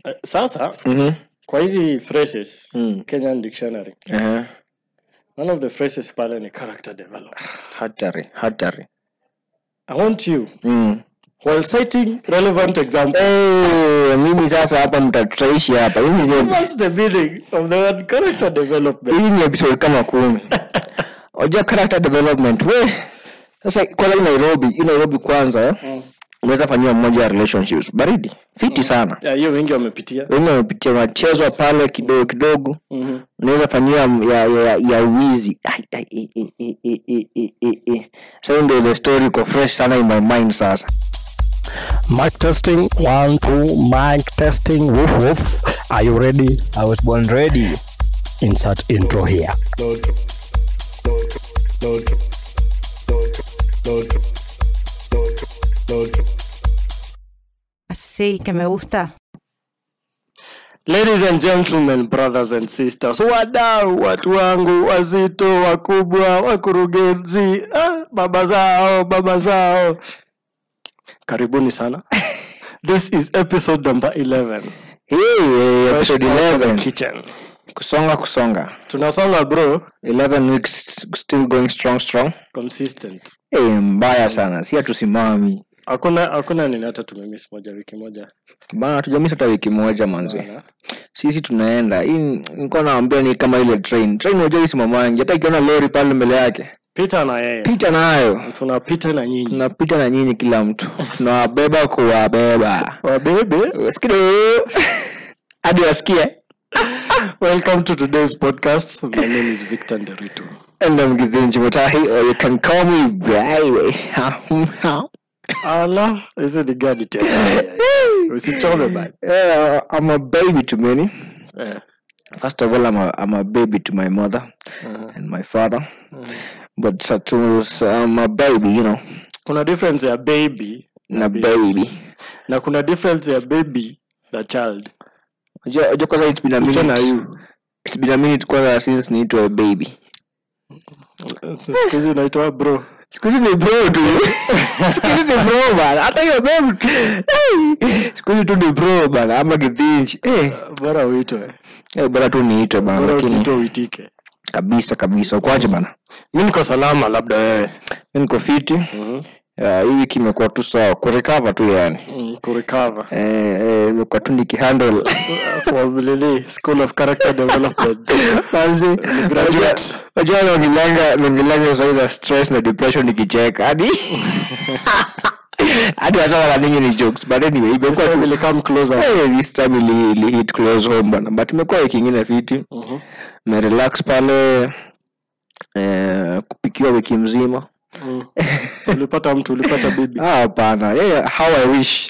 Eh, sasa Mhm. kwa hizi phrases Mm. kenyan dictionary Ehe. one of the phrases pale ni character development hatari hatari i want you mm. while citing relevant examples Eh, mimi sasa hapa mtatutaishi hapa hii ni- what's the meaning of the word character development hii ni episode kama kumi oja character development we sasa kwanza hii nairobi hii nairobi kwanza eh? Mm. unaweza fanyiwa mmoja ya relationships baridi fiti sana Yeah, hiyo wengi wamepitia wengi wamepitia unachezwa pale kidogo kidogo Mhm. unaweza fanyiwa ya, ya, ya wizi Ai, ai, ai, ai, ai, ai, ai, ai, ai, ai. sasa hiyo ndio the story iko fresh sana in my mind sasa Mic testing, one, two, mic testing, woof woof. Are you ready? I was born ready. Insert intro here. Sí, que me gusta. ladies and gentlemen brothers and sisters wadau watu wangu wazito wakubwa wakurugenzi ah, baba zao baba zao karibuni sana this is episode number 11 hey, hey, episode Fresh out of the 11 kitchen kusonga kusonga tunasonga bro 11 weeks still going strong strong consistent hey, mbaya sana si hatusimami hakuna hakuna nini hata tumemiss moja wiki moja bana tujamisa hata wiki moja manzi Bana. sisi tunaenda hii nilikuwa naambia ni kama ile train train unajua isimamangi hata ikiona lori pale mbele yake pita na yeye pita nayo tunapita na nyinyi tunapita na nyinyi kila mtu tunawabeba kuwabeba wabebe skido hadi wasikie welcome to today's podcast my name is victor nderitu and I'm Githinji Mutahi or you can call me Baby ala hizi ni gani tena usichome bana yeah, I'm a baby to many Eh, first of all I'm a, I'm a baby to my mother uh-huh. and my father but uh, to, I'm a baby you know kuna difference ya baby na baby na kuna difference ya baby na child Unajua unajua kwanza it's been a Picha na minute you it's been a minute kwanza since niitwa baby siku hizi unaitwa bro siku hizi ni bro tu siku hizi ni bro bana hata hiyo baby hey, siku hizi tu ni bro bana ama Githinji eh bora uitwe eh, bora tu niitwe bana bora lakini ukiitwa uitike kabisa kabisa ukwaje bana mi niko salama labda wewe mi niko fiti Mhm. uh, hii wiki imekuwa tu sawa kurecover tu yani Mm, kurecover eh, eh, imekuwa tu nikihandle for Lily school of character development Manzi, graduate. unajua- unajua naongelanga naongelanga swali za stress na depression nikicheka hadi hadi wasawa ninyi ni jokes but anyway This imekuwa time tu will come closer Hey, this time ili, ili hit close home bana but imekuwa wiki ingine fiti Mhm. merelax pale eh, kupikiwa wiki mzima Mm. ulipata mtu ulipata bibi Ah, hapana yeah, how i wish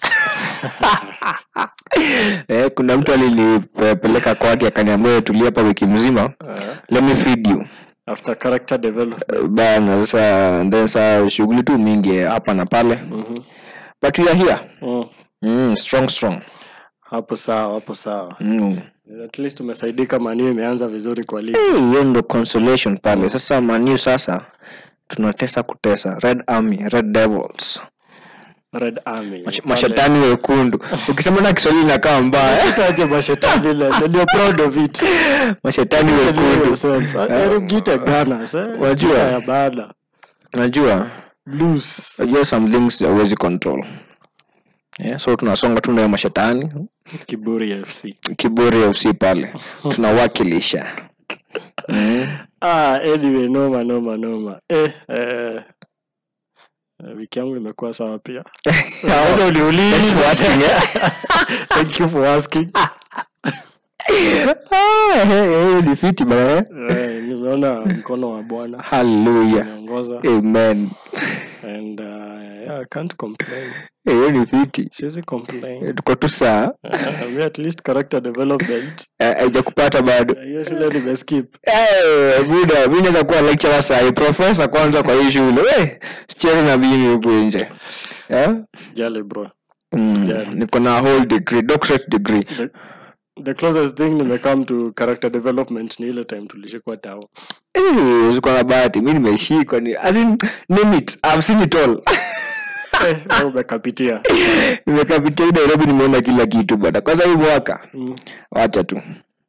eh, kuna mtu alinipeleka kwake akaniambia tulia hapa wiki mzima Eh, let me feed you after character development bana sasa then saa shughuli tu mingi eh, hapa na pale Mhm. but we are here Mm. mm, strong strong hapo sawa hapo sawa mm. at least umesaidika maniu imeanza vizuri kwa ligi hey, hiyo ndo consolation pale sasa maniu sasa tunatesa kutesa red army red devils red army Mash- Pale- mashetani wekundu ukisema na kiswahili inakaa mbaya Itaje mashetani ile and you're proud of it mashetani Believe wekundu yourself. Hebu mjiite Gunners, eh? Wajua. Jina ya baada unajua blues unajua some things hauwezi control yeah, so tunasonga tu nayo mashetani kiburi fc kiburi fc pale tunawakilisha mm. ah, anyway noma noma noma eh, eh, eh, wiki yangu imekuwa sawa pia Wacha Thanks uliuliza. for asking, eh? Thank you for asking. Ah, eh, eh, ni fiti bana eh? Eh, nimeona mkono wa bwana hallelujah umeongoza amen and uh, yeah, I can't complain Eh, hiyo ni fiti siwezi complain Eh, tuko tu saa uh, me at least character development Eh, haijakupata bado Eh, hiyo shule nimeskip Eh, buda mi naweza kuwa lecturer sahi profesa kwanza kwa hii shule we sicheze na mimi huku nje Eh? sijali bro Mm, Sijali. niko na whole degree doctorate degree the, the closest thing nimecome to character development ni ile time tulishikwa tao Eh, ziko na bahati mi nimeshikwa ni as in, name it I've seen it all Eh, wewe umekapitia nimekapitia hii nairobi nimeona kila kitu bana kwanza hii mwaka Mm. wacha tu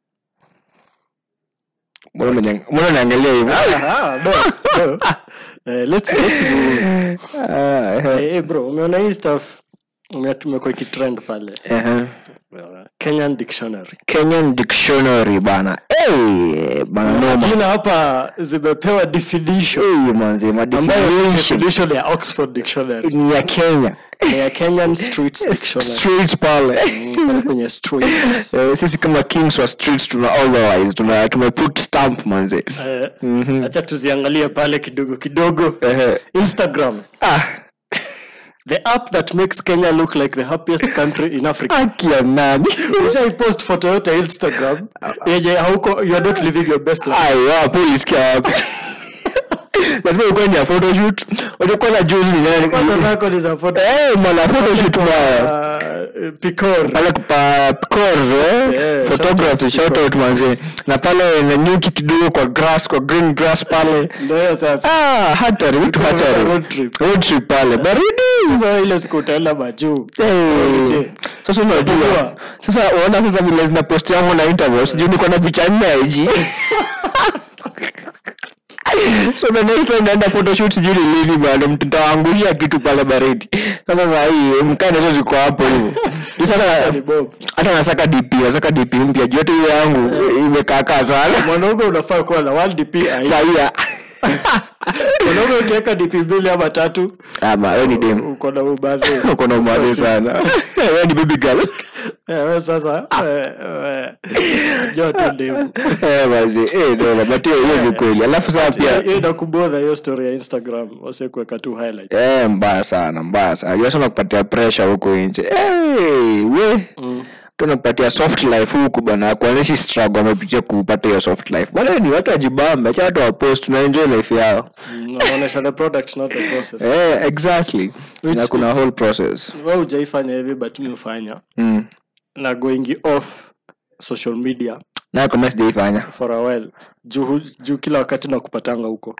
mbona unanya- mbona unaangalia hivyo Ah, no, no. Eh, let's, let's move. Ah, eh, Eh, eh, bro umeona hii stuff ume- tumekuwa ikitrend pale eh. kenyan dictionary kenyan dictionary bana hey, bana noma jina hapa zimepewa definition hey, manze ambayo si madefinition definition ya oxford dictionary ni ya kenya Ni ya kenyan streets dictionary streets pale Mm, pale kwenye streets Eh, sisi kama kings wa streets tuna authorize tuna tumeput stamp manze Eh, Mhm. acha tuziangalie pale kidogo kidogo Ehe. instagram ah the app that makes kenya look like the happiest country in africa haki ya nani ushaipost photo yote ya instagram yenye hauko you are not living your best life ai wapo ulisikia wapi lazima ukuwe ni ya photoshoot utakuwa na juzi ni nani kwanza zako ni za photo eh mwana photoshoot baya uh, picor pale pa picor eh Yeah, photography shout out manze na pale na nyuki kidogo kwa grass kwa green grass pale ndio hiyo sasa ah hatari vitu hatari road trip road trip pale baridi sasa ile siku utaenda majuu Eh, sasa unajua sasa unaona sasa vile zina post yangu na interview sijui niko na picha nne ya IG so the next time naenda photoshoot sijui ni lini bado mtawaangusha kitu pale baridi sasa saa hii mkane hizo ziko hapo hivyo Ni sasa ni bob hata nasaka dp nasaka dp mpya juu hata hiyo yangu imekaakaa sana mwanaume unafaa kuwa na 1 dp ai saia mwanaume ukiweka dp mbili ama tatu ama wewe ni dem uko na ubadhi uko na umade sana wewe ni baby girl Eh, wewe sasa eh, eh, jua tu ndevu eh basi eh ndio but hiyo hiyo ni kweli alafu sasa pia hiyo inakubodha hiyo story ya instagram wase kuweka tu highlight Eh, mbaya sana mbaya sana jua sana kupatia pressure huko nje hey, we Mm. tunakupatia soft life huku bana kuoneshi struggle wamepitia kupata hiyo soft life bana ni watu wajibambe acha watu wapost tuna enjoy life yao Mm, wanaonyesha the product not the process eh exactly Which- na kuna whole process wewe hujaifanya hivi but mi hufanya mm. na going off social media na kama sijaifanya for a while juu hu- juu kila wakati nakupatanga huko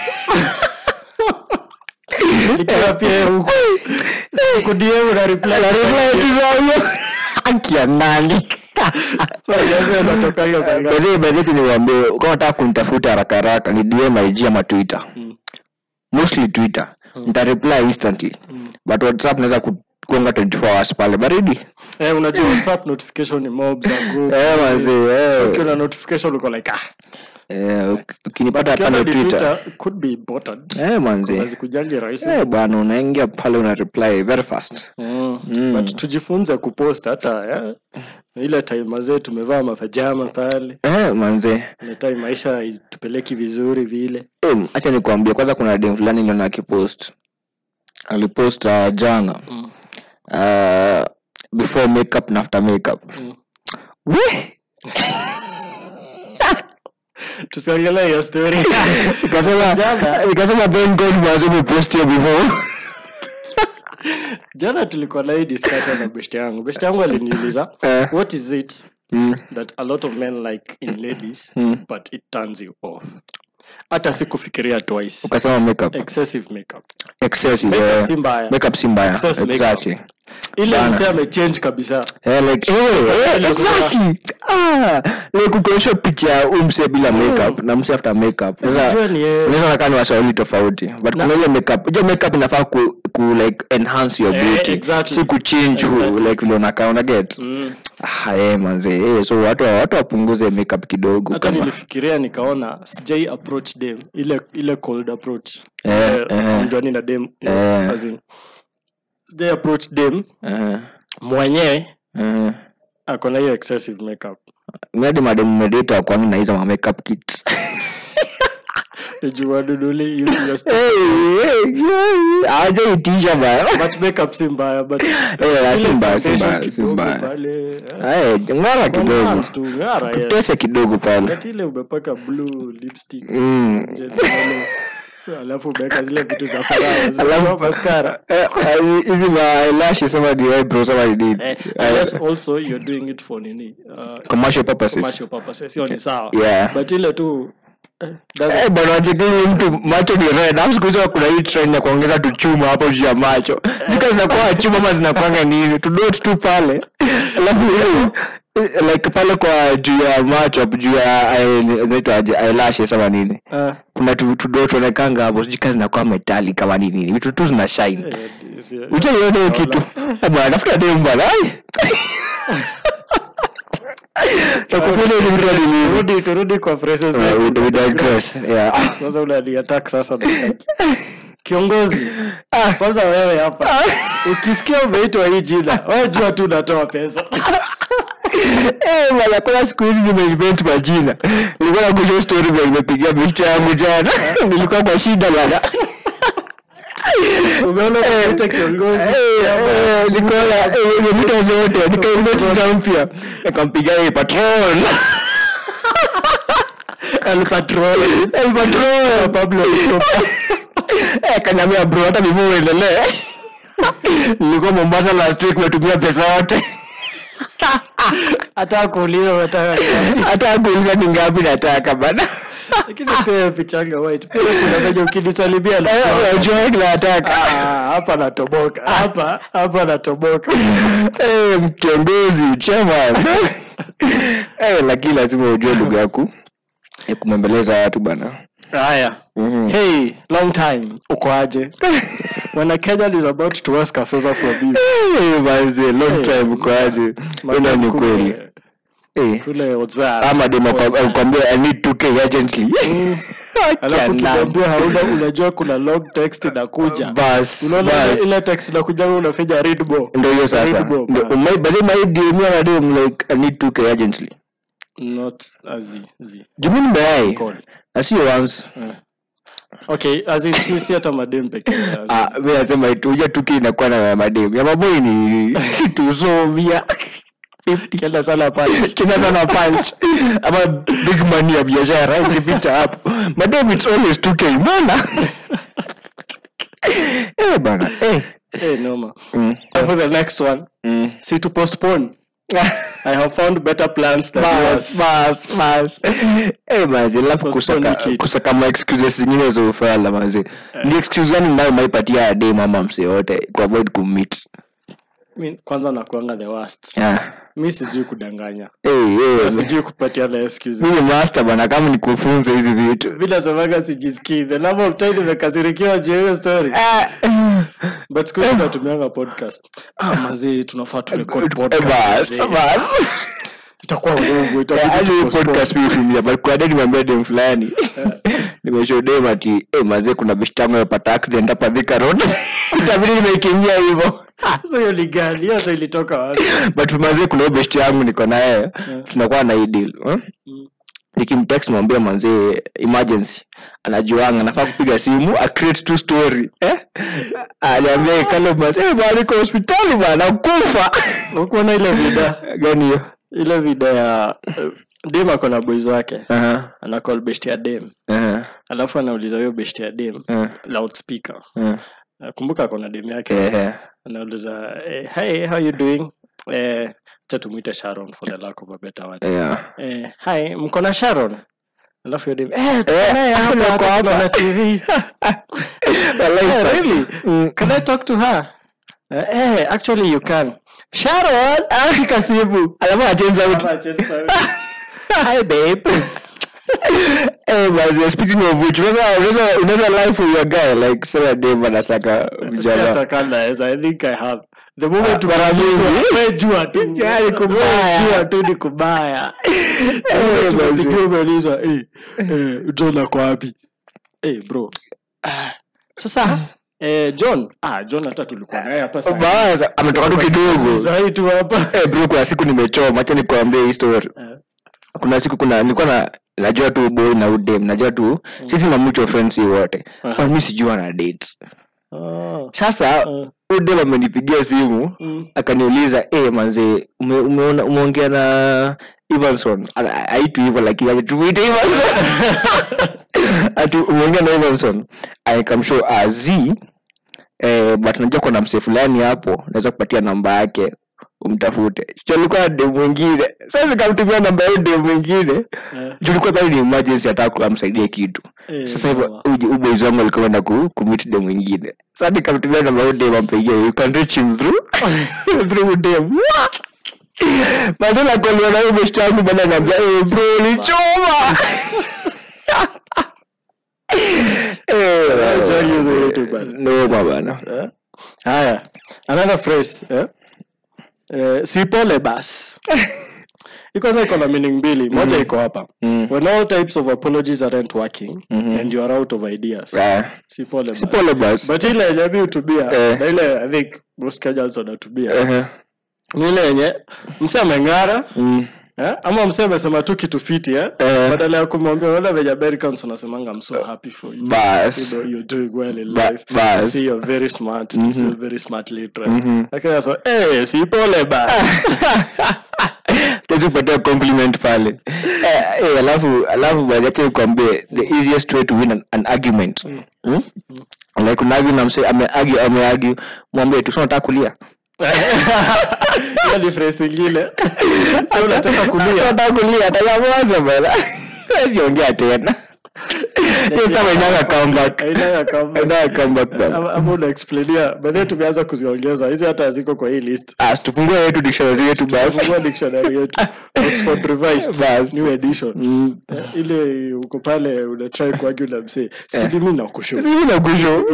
ikiwa pia huko kudm na reply Na reply tu za huyo. haki ya nani natoka hiyo saa ngapi? By the way, tu niwaambie kama unataka kunitafuta haraka haraka ni dm ig ama twitter Mm. mostly twitter nita reply instantly but whatsapp naweza ku- kuonga 24 hours pale baridi eh unajua whatsapp notification ni mob za group eh manzi eh ukiwa na notification uko like ah eh ukinipata Ukiona pale ni twitter Twitter, could be botted eh manzi hazikujangi rahisi eh bwana unaingia pale una reply very fast Mm. but tujifunze kupost hata eh? ile time mazee tumevaa mapajama pale eh manzi ile time maisha itupeleki vizuri vile eh acha nikwambie kwanza kuna dem fulani niliona akipost alipost uh, jana Mm. uh, before makeup na after makeup Mm. we tusiongelee hiyo story nikasema Jana. nikasema thank god basi umepost hiyo before jana tulikuwa na hii discussion na best yangu best yangu aliniuliza Eh. what is it mm. that a lot of men like in ladies Mm. but it turns you off hata si kufikiria twice ukasema makeup excessive makeup excessive Makeup eh. si mbaya. makeup si mbaya Excess makeup. exactly ile Bana. msee amechange kabisa Eh, like, eh, eh, Ile exactly. Ah, like ukionyesha picha ya huyu msee bila makeup na msee after makeup sasa Unajua ni yeye. unaweza nakaa ni washauri tofauti but kuna ile makeup hiyo makeup inafaa ku, ku like enhance your Eh, beauty exactly. si kuchange who, Exactly. like vile unakaa una get Mm. ah eh manze eh so watu watu wapunguze makeup kidogo hata kama nilifikiria nikaona sijai approach dem ile ile cold approach Eh, eh. mjwani na dem Eh. as in, sijai approach dem eh mwenye eh ako na hiyo excessive makeup mimi madem medeta kwa mimi na hizo ma makeup kit juwaduduli aje itisha baya but makeup si mbaya but Eh, si ile mbaya, si foundation mbaya, si kidogo mbaya. pale, eh, eh ngara kidogo enhance tu, ng'ara, yes. tutese kidogo pale But ile umepaka blue lipstick Mm. nje pale, alafu umeweka zile vitu za faraha, Alafu- zile mascara Eh, eh, hizi ma eyelashes ama the eyebrows ama ni nini Eh, Eh, unless also you're doing it for nini uh, commercial purposes commercial purposes hiyo ni sawa Yeah. but ile tu Doesn't- Eh, bwana wachekini mtu macho ni red alafu siku hizo kuna hii trend ya kuongeza tuchuma hapo juu ya macho zika zinakuwa chuma ama zinakwanga nini tudot tu pale alafu eh, like pale kwa juu ya macho hapo juu ya eh, inaitwaje eyelashes ama nini Ah, kuna tu tudot onekanga hapo sijui kama zinakuwa metali kama ni nini vitu tu zina shine eh, si- uchaiona hiyo kitu Eh, bwana tafuta dem bwana ai takufunza hizi vitu hadi nini turudi turudi kwa phrases Uh, zetu. we- we digress yeah sasa unaniattack sasa nataki. kiongozi kwanza wewe hapa ukisikia umeitwa hii jina wewe jua tu unatoa pesa Eh, bwana kuna siku hizi nimeivent majina nilikuwa nakusha story vile nimepigia picha yangu jana nilikuwa kwa shida bwana umeona umeita kiongozi Eh, eh, nikaona eh, nimepita zote nikainvest na mpya nikampigia yeye patron El Patron El patron Pablo eh kaniambia bro hata before uendelee nilikuwa Mombasa last week nimetumia pesa yote hata kuuliza unataka nini. hata kuuliza ni ngapi nataka bana lakini pia pichanga white pia kuna venye ukinisalimia Eh, na unajua kile nataka Ah, hapa natoboka hapa hapa natoboka Eh, kiongozi chairman Eh, lakini lazima ujue lugha yaku ya kumembeleza watu bana haya Mhm. hey long time uko aje when a kenyan is about to ask a favor from you Eh, manze, long time kwaje ina ni kweli Eh, kule whatsapp ama demo WhatsApp. akwambia i need 2k urgently alafu Kianani. tunaambia hauna unajua kuna long text inakuja bas unaona ile- bas ile text inakuja wewe unafinya read more ndio hiyo sasa Read more, Ndio, bas. my- but then my DM na dem like i need 2k urgently not as zi jumini mayai call na sio once okay as in sisi hata madem pekee as in- ah mimi nasema ituja 2k inakuwa na madem ya maboi ni tusomia kenda sana pale kina sana punch ama big money ya biashara ukipita hapo madam it's always 2k mbona eh bana eh eh noma mm. for the next one Mm. see to postpone i have found better plans than bas yours bas bas eh mazi alafu Postpone kusaka kitu. kusaka ma excuses zingine za ufala mazi ni excuse gani nayo maipatia dem ama mse yote ku avoid kummeet Mi- kwanza nakuanga the worst ah mi sijui kudanganya eh eh sijui kupatia na excuse mimi master bana kama nikufunze hizi vitu vile semaga sijisikii the number of time nimekasirikiwa juu ya hiyo story ah but siku hizi natumianga podcast ah mazee tunafaa tu record eh, podcast bas mazee. bas itakuwa ngumu Eh, itabidi hadi tu hii postpone. podcast mimi hutumia, but kuna day nimeambia dem fulani nimeshodem ati eh, mazee kuna bishtango yapata accident hapa Thika road itabidi nimeikimbia hivyo Sasa hiyo ni gani hiyo hata ilitoka wapi but mazee kuna hiyo best yangu niko na yeye tunakuwa na hii deal eh? nikimtext mwambia manzee emergency anajuanga anafaa kupiga simu a create two story eh aliambia kale mazee bwana niko hospitali bwana kufa ukuona ile vida gani hiyo ile vida ya uh, dem ako na boys wake aha anacall best ya dem aha alafu anauliza huyo best ya dem aha loudspeaker aha nakumbuka ako na dem yake eh anauliza eh, hey how you doing eh acha tumwite sharon for the lack of a better word yeah eh hi mko na sharon alafu hiyo dem eh tuko Eh, naye hapa tuko hata hapa. tuko na tv Eh, really can i talk to her eh eh, actually you can sharon afika simu alafu achange sauti hi babe eh basi speaking of which unaweza unaweza unaweza lie for your guy like sasa dem anasaka mjana siatakanaeza i think i have the moment mara mingi. umejua tu Yani kubaya. Wewe jua tu ni kubaya Eh, tumepigia basi. umeulizwa eh, eh, john ako wapi eh, bro ah, sasa eh, john ah, john hata tulikuwa naye hapa saa hii. Basa, ametoka tu kidogo Saa hii tu hapa Eh, bro kuna siku nimechoma acha nikuambie hii story Eh. kuna siku kuna nilikuwa na najua tu boy na udem najua tu sisi na mutual friends hii wote Aha. uh mi sijua na date Ah, sasa ah, udem amenipigia simu mm. akaniuliza eh manze ume, umeona umeongea na Evanson Ala- aitu hivyo lakini aje tumuite Evanson ati umeongea na Evanson aikamshow az eh, but najua kuna msee fulani hapo naweza kupatia namba yake umtafute chalikuwa na dem mwingine sasa nikamtumia namba hiyo dem mwingine Eh. tulikuwa pale ni emergency ataka amsaidie kitu Eh, sasa hivyo mama. uji- uboys wangu alikuwa enda ku kumit dem mwingine sasa nikamtumia namba hiyo dem ampigia you can reach him through through dem Mazala kwa liona hiyo best yangu bana naambia eh bro ulichoma Eh, Jali hizo yetu bana. noma bana Eh? haya another phrase eh? Eh, si pole bas ikosa iko na meaning mbili moja iko hapa Mm. when all types of apologies aren't working and you are out of ideas Ah, si pole bas pole basi but ile yenye mi hutubia Eh. na ile i think most kenyans wanatubia Ehe. ni ile yenye mse ameng'ara Mm. eh? ama mse amesema tu kitu fiti eh? Eh. badala ya kumwambia wala venye americans wanasemanga i'm so happy for you Bas. you know, you're doing well in Ba- life. bas. I see you're very smart. Mm you're very smartly dressed. Lakini so, eh, si pole ba. Tuwezi kupatia compliment pale Eh, eh, alafu alafu baada yake nikwambie the easiest way to win an, an argument Hmm? like unaagi na mse ameagi ameagi mwambie tu "So unataka kulia Hiyo ni phrase ingine. So unataka kulia. unataka kulia atanyamaza bana siongea tena hiyo kama inanga comeback Haina ya kama. inanga comeback bana Ama ama unaexplainia. By the way tumeanza kuziongeza. Hizi hata haziko kwa hii list. ah tufungue yetu dictionary yetu basi Fungua dictionary yetu. Oxford Revised. Bas. New edition. Mm. Eh, Ile uko pale una try kuargue na msee. Si mimi nakushauri. Mimi nakusho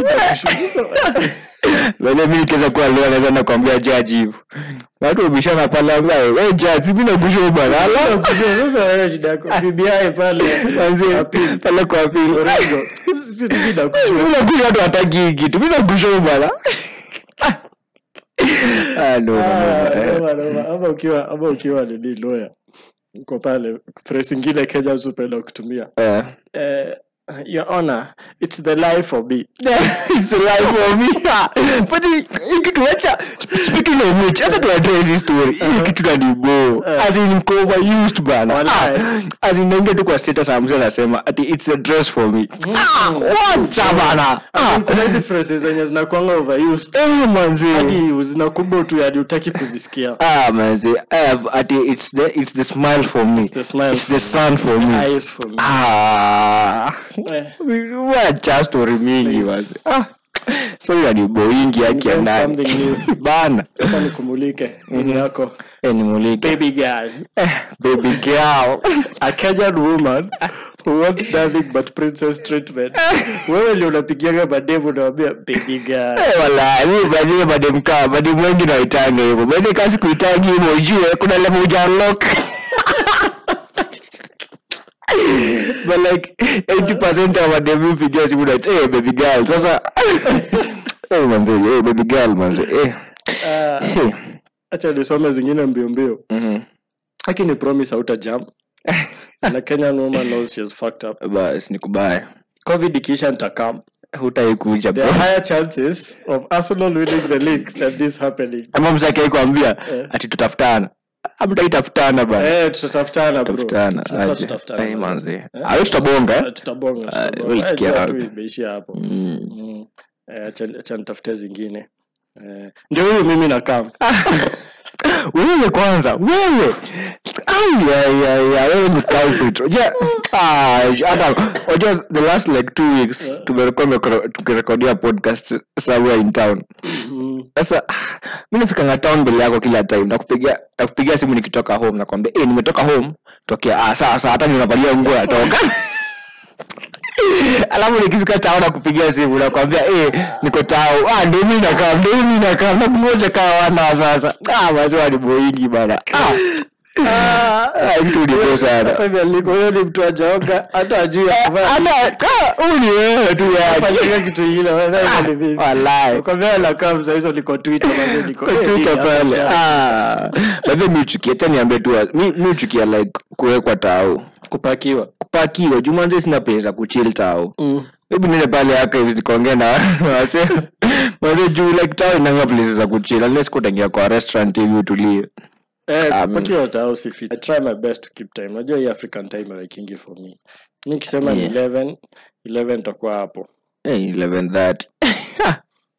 Wale mimi nikiweza kuwa leo naweza na kuambia judge hivyo. Watu wabishana pale ambaye wewe judge mimi nakusho bwana. Ala Sasa wewe shida yako. BBI pale. Manzi, pale kwa pili. Orengo. Si mimi nakushauri. Mimi nakusho watu hataki kitu. Mimi nakusho bwana. Ah no. Ah, no, no. noma, noma. ama ukiwa ama ukiwa nini lawyer uko pale phrase ingine kenya hupenda kutumia Eh. eh, your honor it's the life for me It's a life for me. But hii kitu acha speaking of which, acha tu address hii story. Hii kitu na nibo. As in mko overused bana. Walai. Ah, As in naingia tu kwa status ambazo anasema ati it's a dress for me. Ah, wacha bana. Ah, kuna hizi phrases zenye zinakwanga overused eh manzi. hadi zinakumbwa tu hadi utaki kuzisikia Ah manzi. I have ati it's the it's the smile for me. It's the smile It's for the me. sun for It's the me. eyes for me Ah. Eh, Wacha story mingi Please. manzi. Ah. Sorry na ni boingi yake ya Invent ndani. something new. Bana. acha nikumulike ini yako Eh, nimulike. baby girl Eh, baby girl. a kenyan woman who wants nothing but princess treatment wewe ndio unapigiaga madevu unawambia baby girl Eh, wala mi badie bademkaa badem wengi naitanga hivyo bade kasi kuitangi hivyo ujue kuna level uja unlock but like 80% ya madem mpigia simu na eh baby girl sasa eh manze eh baby girl manze eh Ah, Eh, acha nisome zingine mbio mbio mhm. haki ni promise hauta jam na kenyan woman knows she is fucked up bas nikubaya covid ikiisha nitakam hutaikuja there bro are higher chances of arsenal winning the league than this happening ama mzake aikwambia Eh. ati tutafutana amtaitafutana bana eh tutatafutana bro tutafutana Tunafaa aje tutafutana, ai bro. manze ayo tutabonga eh Eh, tutabonga Ah, tutabonga. wewe Eh, sikia jua tu wapi? imeishia hapo Mm. Mm. Eh, acha- acha nitafute zingine Eh, ndio huyu mimi nakam wewe kwanza wewe Ai, ai, ai, ai, wewe ni culprit. Unajua, ah, hata unajua the last like two weeks tumekuwa tumekoro- tukirekodia podcast somewhere in town sasa mi nafikanga town mbele yako kila time nakupigia nakupigia simu nikitoka home nakwambia eh nimetoka home tokea ah sasa hata ninavalia nguo natoka alafu nikifika tao nakupigia simu nakwambia eh niko tao ah ndio mimi nakaa ndio mimi nakaa na mmoja kaa wana sasa ah mazwa ni boingi bana ah ah mtu ni sana Hata mialiko huyo ni mtu ajaoga hata ajui hata ah, huyu ni wewe tu yani afanyika kitu ingine wewe ni vipi wallahi Ukwambia nakam saa hizo niko twitter mazee niko Kwa eh, Twitter nini pale hapa ah labda mi uchukia tena niambie tu mi mi uchukia like kuwekwa tao kupakiwa kupakiwa jumanze sina pesa kuchill tao Mm. hebu nene pale archives nikaongea na wase wase juu like tao inanga places za kuchill unless kutangia kwa restaurant hivi utulie Eh, Ah, kupakiwa tao si fit. I try my best to keep time. Unajua hii African time haikingi for me. Nikisema ni Yeah. 11, 11 takuwa hapo. hey, 11 that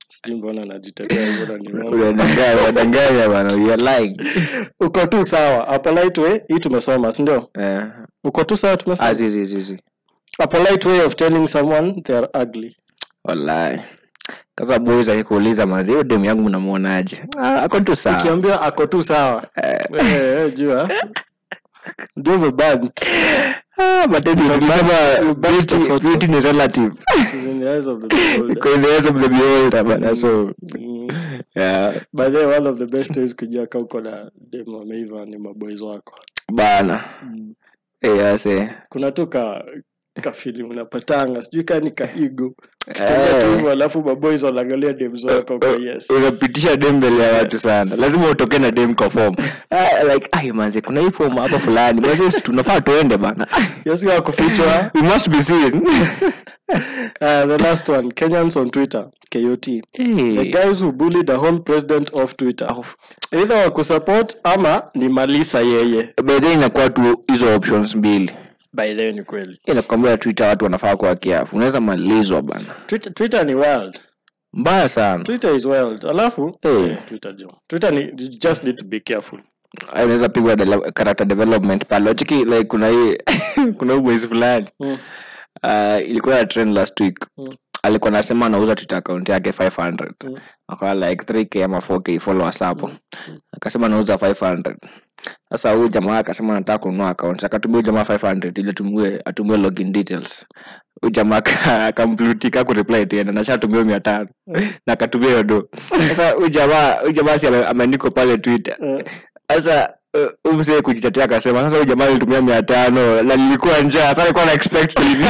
sijui mbona najitetea hivyo na ni uongo. unadanganya unadanganya bana you are lying uko tu sawa a polite way hii tumesoma si ndio eh uko tu sawa ah tumesoma si si si si a polite way of telling someone they are ugly wallahi kasa boys akikuuliza mazi hiyo demu yangu mnamuonaje ah, ako tu sawa ukiambia ako tu sawa Eh, eh, jua ndio vibant ah but then ukisema you back beauty the photo. beauty ni relative It is in the eyes of the beholder. Iko in the eyes of the beholder bana so Mm. yeah by the way, one of the best ways kujua ka uko na demo ameiva ni maboys wako bana eh yase kuna tu ka kafili unapatanga sijui kaa ni kaigo kitembea tu Eh. hivyo alafu maboys wanaangalia dem zako kwa yes unapitisha dem mbele ya watu sana lazima utoke na dem kwa form Ah, like ai manze kuna hii form hapa fulani basi tunafaa tuende bana yes ya kufichwa we must be seen uh, the last one kenyans on twitter kot the hey. guys who bullied the whole president of twitter either wakusupport ama ni malisa yeye by then inakuwa tu hizo options mbili by the way ni kweli inakwambia twitter watu wanafaa kuwa kiafu unaweza malizwa bana twitter, twitter ni wild mbaya sana twitter is wild alafu Eh. eh, twitter jo twitter ni you just need to be careful Ay, unaweza pigwa dele- character development pale Wachiki, like kuna hii kuna huu mwezi fulani Mm. uh, ilikuwa ya trend last week Mm. alikuwa anasema anauza twitter account yake 500 Mm. akawa like 3k ama 4k followers hapo akasema anauza 500 sasa huyu jamaa akasema anataka kununua account akatumia huyu jamaa 500 ili atumie atumie login details huyu jamaa aka- akamplutika kureply tena na shatumia mia tano na akatumia hiyo do sasa huyu jamaa huyu jamaa si ame- ameandikwa pale twitter Eh, sasa uh, huyu mzee kujitetea akasema sasa huyu jamaa alitumia mia tano na nilikuwa njaa sasa alikuwa na expect hivi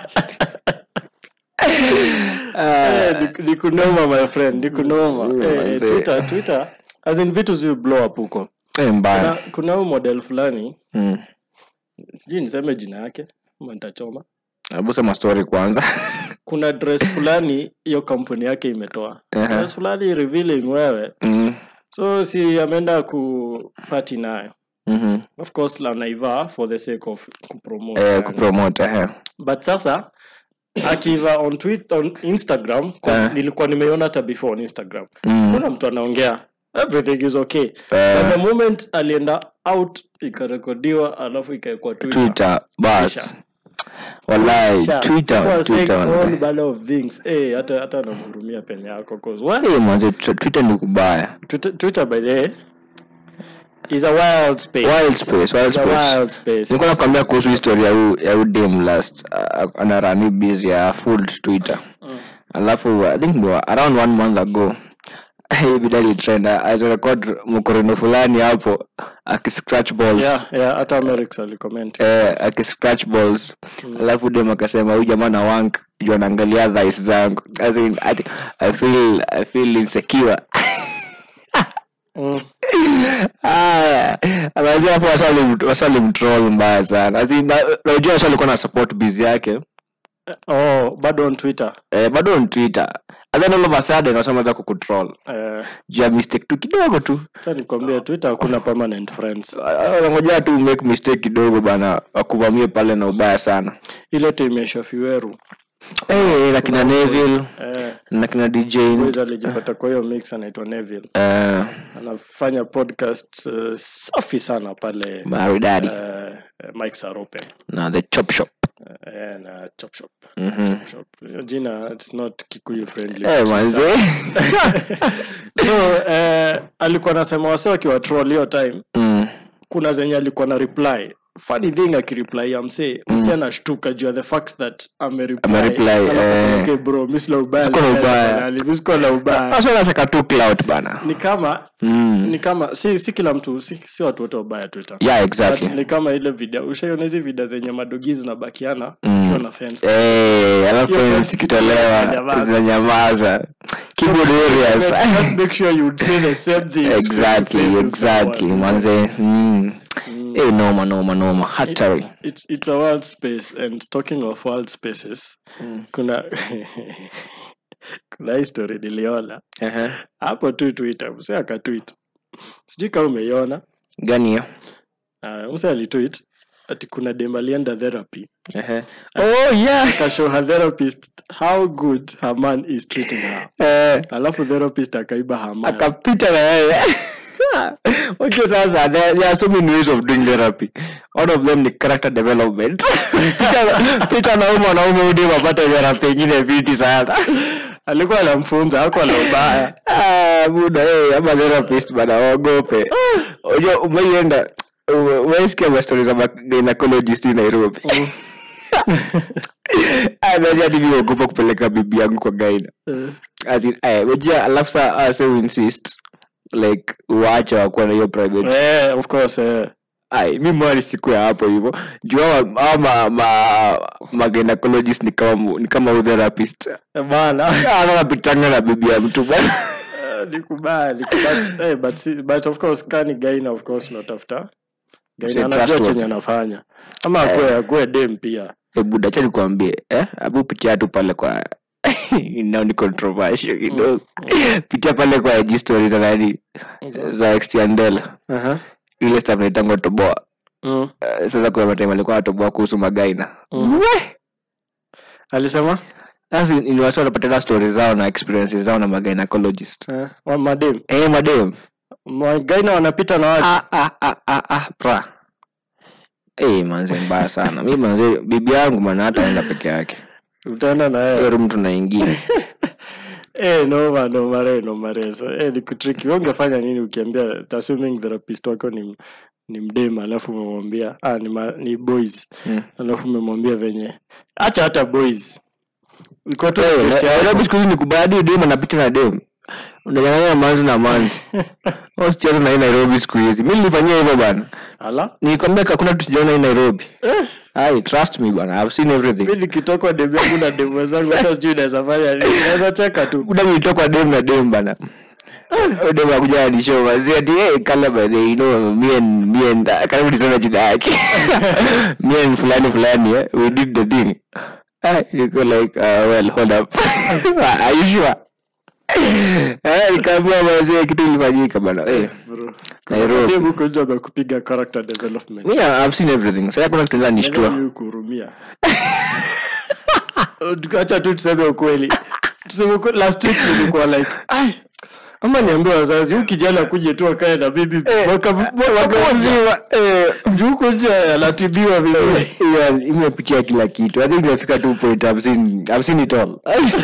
eh, ni- ni kunoma my friend ni kunoma Mm, Eh, eh, manze. twitter twitter as in vitu zi blow up huko Eh, kuna, mbaya kuna huu model fulani Mm. sijui niseme jina yake ama nitachoma hebu sema story kwanza kuna dress fulani hiyo kampuni yake imetoa Ehe. dress fulani revealing wewe Mm. so si ameenda kupati nayo Mhm. of course anaivaa for the sake of kupromote Eh, yani. kupromote eh. but sasa akiva on tweet on instagram 'cause Eh. nilikuwa nimeiona hata before on instagram Mm. kuna mtu anaongea everything is okay Eh. but the moment alienda out ikarekodiwa alafu ikawekwa twitter twitter bas Kisha. wallahi Sha, twitter people are saying twitter all wallahi. manner of things Eh, hata hata namhurumia penye yako 'cause what? Eh, manze tw- twitter ni kubaya Twitter, Twitter by the way is a wild space. wild space wild It's a space wild space. nilikuwa nakwambia kuhusu historia ya huu- ya huu dem last uh, anarani busy ya food twitter alafu i think no, around one month ago hii video ilitrend alirekod mkorino fulani hapo akiscratch balls Yeah, yeah, hata Amerix alicomment. eh, akiscratch balls alafu dem akasema huyu jamaa na wank juu anaangalia dhis zangu As in, I, I feel I feel insecure Mm. Ah, amazia hapo wasali- wasalimtroll mbaya sana As in, na- najua wasa alikuwa na support biz yake Oh, bado on Twitter. eh, bado on twitter and then all of a sudden wasamaweza kukutroll Eh, juu ya mistake tu kidogo tu acha nikwambie Twitter hakuna permanent friends. wanangojea tu make mistake kidogo bana wakuvamie pale na ubaya sana Ile team ya Shafiweru. hey, na kina neville Eh, na kina dj boys alijipata kwa hiyo mix anaitwa Neville. eh, Anafanya podcast uh, safi sana pale maridadi uh, Mike Sarope na the chop shop uh, na Chop Shop. Mhm. Chop Shop. Hiyo jina it's not Kikuyu friendly. Eh, manze so eh, alikuwa anasema wase wakiwa troll hiyo time Mm, kuna zenye alikuwa na reply funny thing akireply ya msee msee anashtuka juu ya the fact that amereply Amereply, Alafu eh. okay bro mi sina ubaya Siko na na ubaya. tafadhali, mi siko na ubaya Sasa wanaseka tu clout bana ni kama Mm. ni kama si si kila mtu si, si watu wote wabaya twitter yeah But exactly ni kama ile video ushaiona hizi video zenye madogi zinabakiana Mm. ukiwa na fence Eh, alafu Hiyo fence zikitolewa zinanyamaza. zinanyamaza keyboard warriors Just make sure you say the same thing exactly exactly manze mm. Eh, noma noma noma hatari it's it's a wild space and talking of wild spaces kuna kuna history niliona Ehe. hapo tu twitter mse akatwit sijui kama umeiona gani hiyo uh, mse alitwit ati kuna dem alienda therapy Ehe. oh yeah kashow her therapist how good her man is treating her Eh, alafu therapist akaiba her man akapita na yeye unajua sasa there, there are so many ways of doing therapy one of them ni character development Pita- pita na huyu mwanaume udi wapata therapy ingine viti sana alikuwa anamfunza hako na ubaya Ah, buda eh, ama therapist bana waogope unajua umeienda umeisikia mastori za ma- gynecologist in nairobi aaaogopa kupeleka bibi yangu kwa gaina As in, eh, unajua alafu saa ase insist like uache wakuwa na hiyo private eh, of course eh. ai mi mwani siku ya hapo hivyo juu hawa- hawa ma, ma, ma gynecologist ni kama mu- ni kama utherapist bana anapitanga na bibi ya mtu bana Eh, ni kubaya ni kubaya. Eh, but, si- but of course kani gaina of course unatafuta gaina Say anajua trustworthy. chenye anafanya ama akue akue dem pia Eh, buda cha nikuambie eh? abu pitia tu pale kwa nao ni controversial kidogo pitia pale kwa IG stories za nani za extiandel Aha. ile staff naitangwa toboa Mm. Eh, sasa kuna mataimu alikuwa anatoboa kuhusu magaina Mm. alisema sasa ni wasi wanapatana stories zao na experiences zao na magainacologist eh, wa madem eh madem magaina wanapita na watu ah, ah, ah, ah, ah, pra Eh, manze mbaya sana mi manze bibi yangu mana hata enda peke yake utaenda na yeye hiyo room tunaingia Eh, noma noma re noma re so eh, ni kutriki Wewe ungefanya nini ukiambia assuming therapist wako ni ni mdema alafu umemwambia ah, ni, ma, ni boys Mm. alafu umemwambia venye acha hata boys iko tu Eh, best na- yako. Nairobi siku hizi ni kubadi dem anapita na dem unanyang'anya manzi na manzi usicheze na hii nairobi siku hizi mi nilifanyia hivyo bana ala nikwambia hakuna kitu sijaona hii nairobi ai trust me bana i've seen everything mi nikitoka demu yangu na demu wenzangu hata sijui naweza fanya nini naweza cheka tu kuda nilitoka dem na dem bana Huyo dem akuja anishow mazi ati hey, kala by the way, you know me and me and uh, karibu niseme jina yake me and fulani fulani eh, we did the thing ah niko like uh, well hold up are you sure eh nikaambia mazi kitu ilifanyika bana eh bro Nairobi. demu huko nje amekupiga character development me I've seen everything sasa kuna kitu ndio nishtua Nani kuhurumia acha tu tuseme ukweli tuseme ukweli last week nilikuwa like ai ama niambie wazazi huyu kijana kuje tu akae na bibi mwaka mwaka mzima juu huko nje anatibiwa vizuri Hiyo imepitia kila kitu i think imefika tu point I've seen, I've seen it all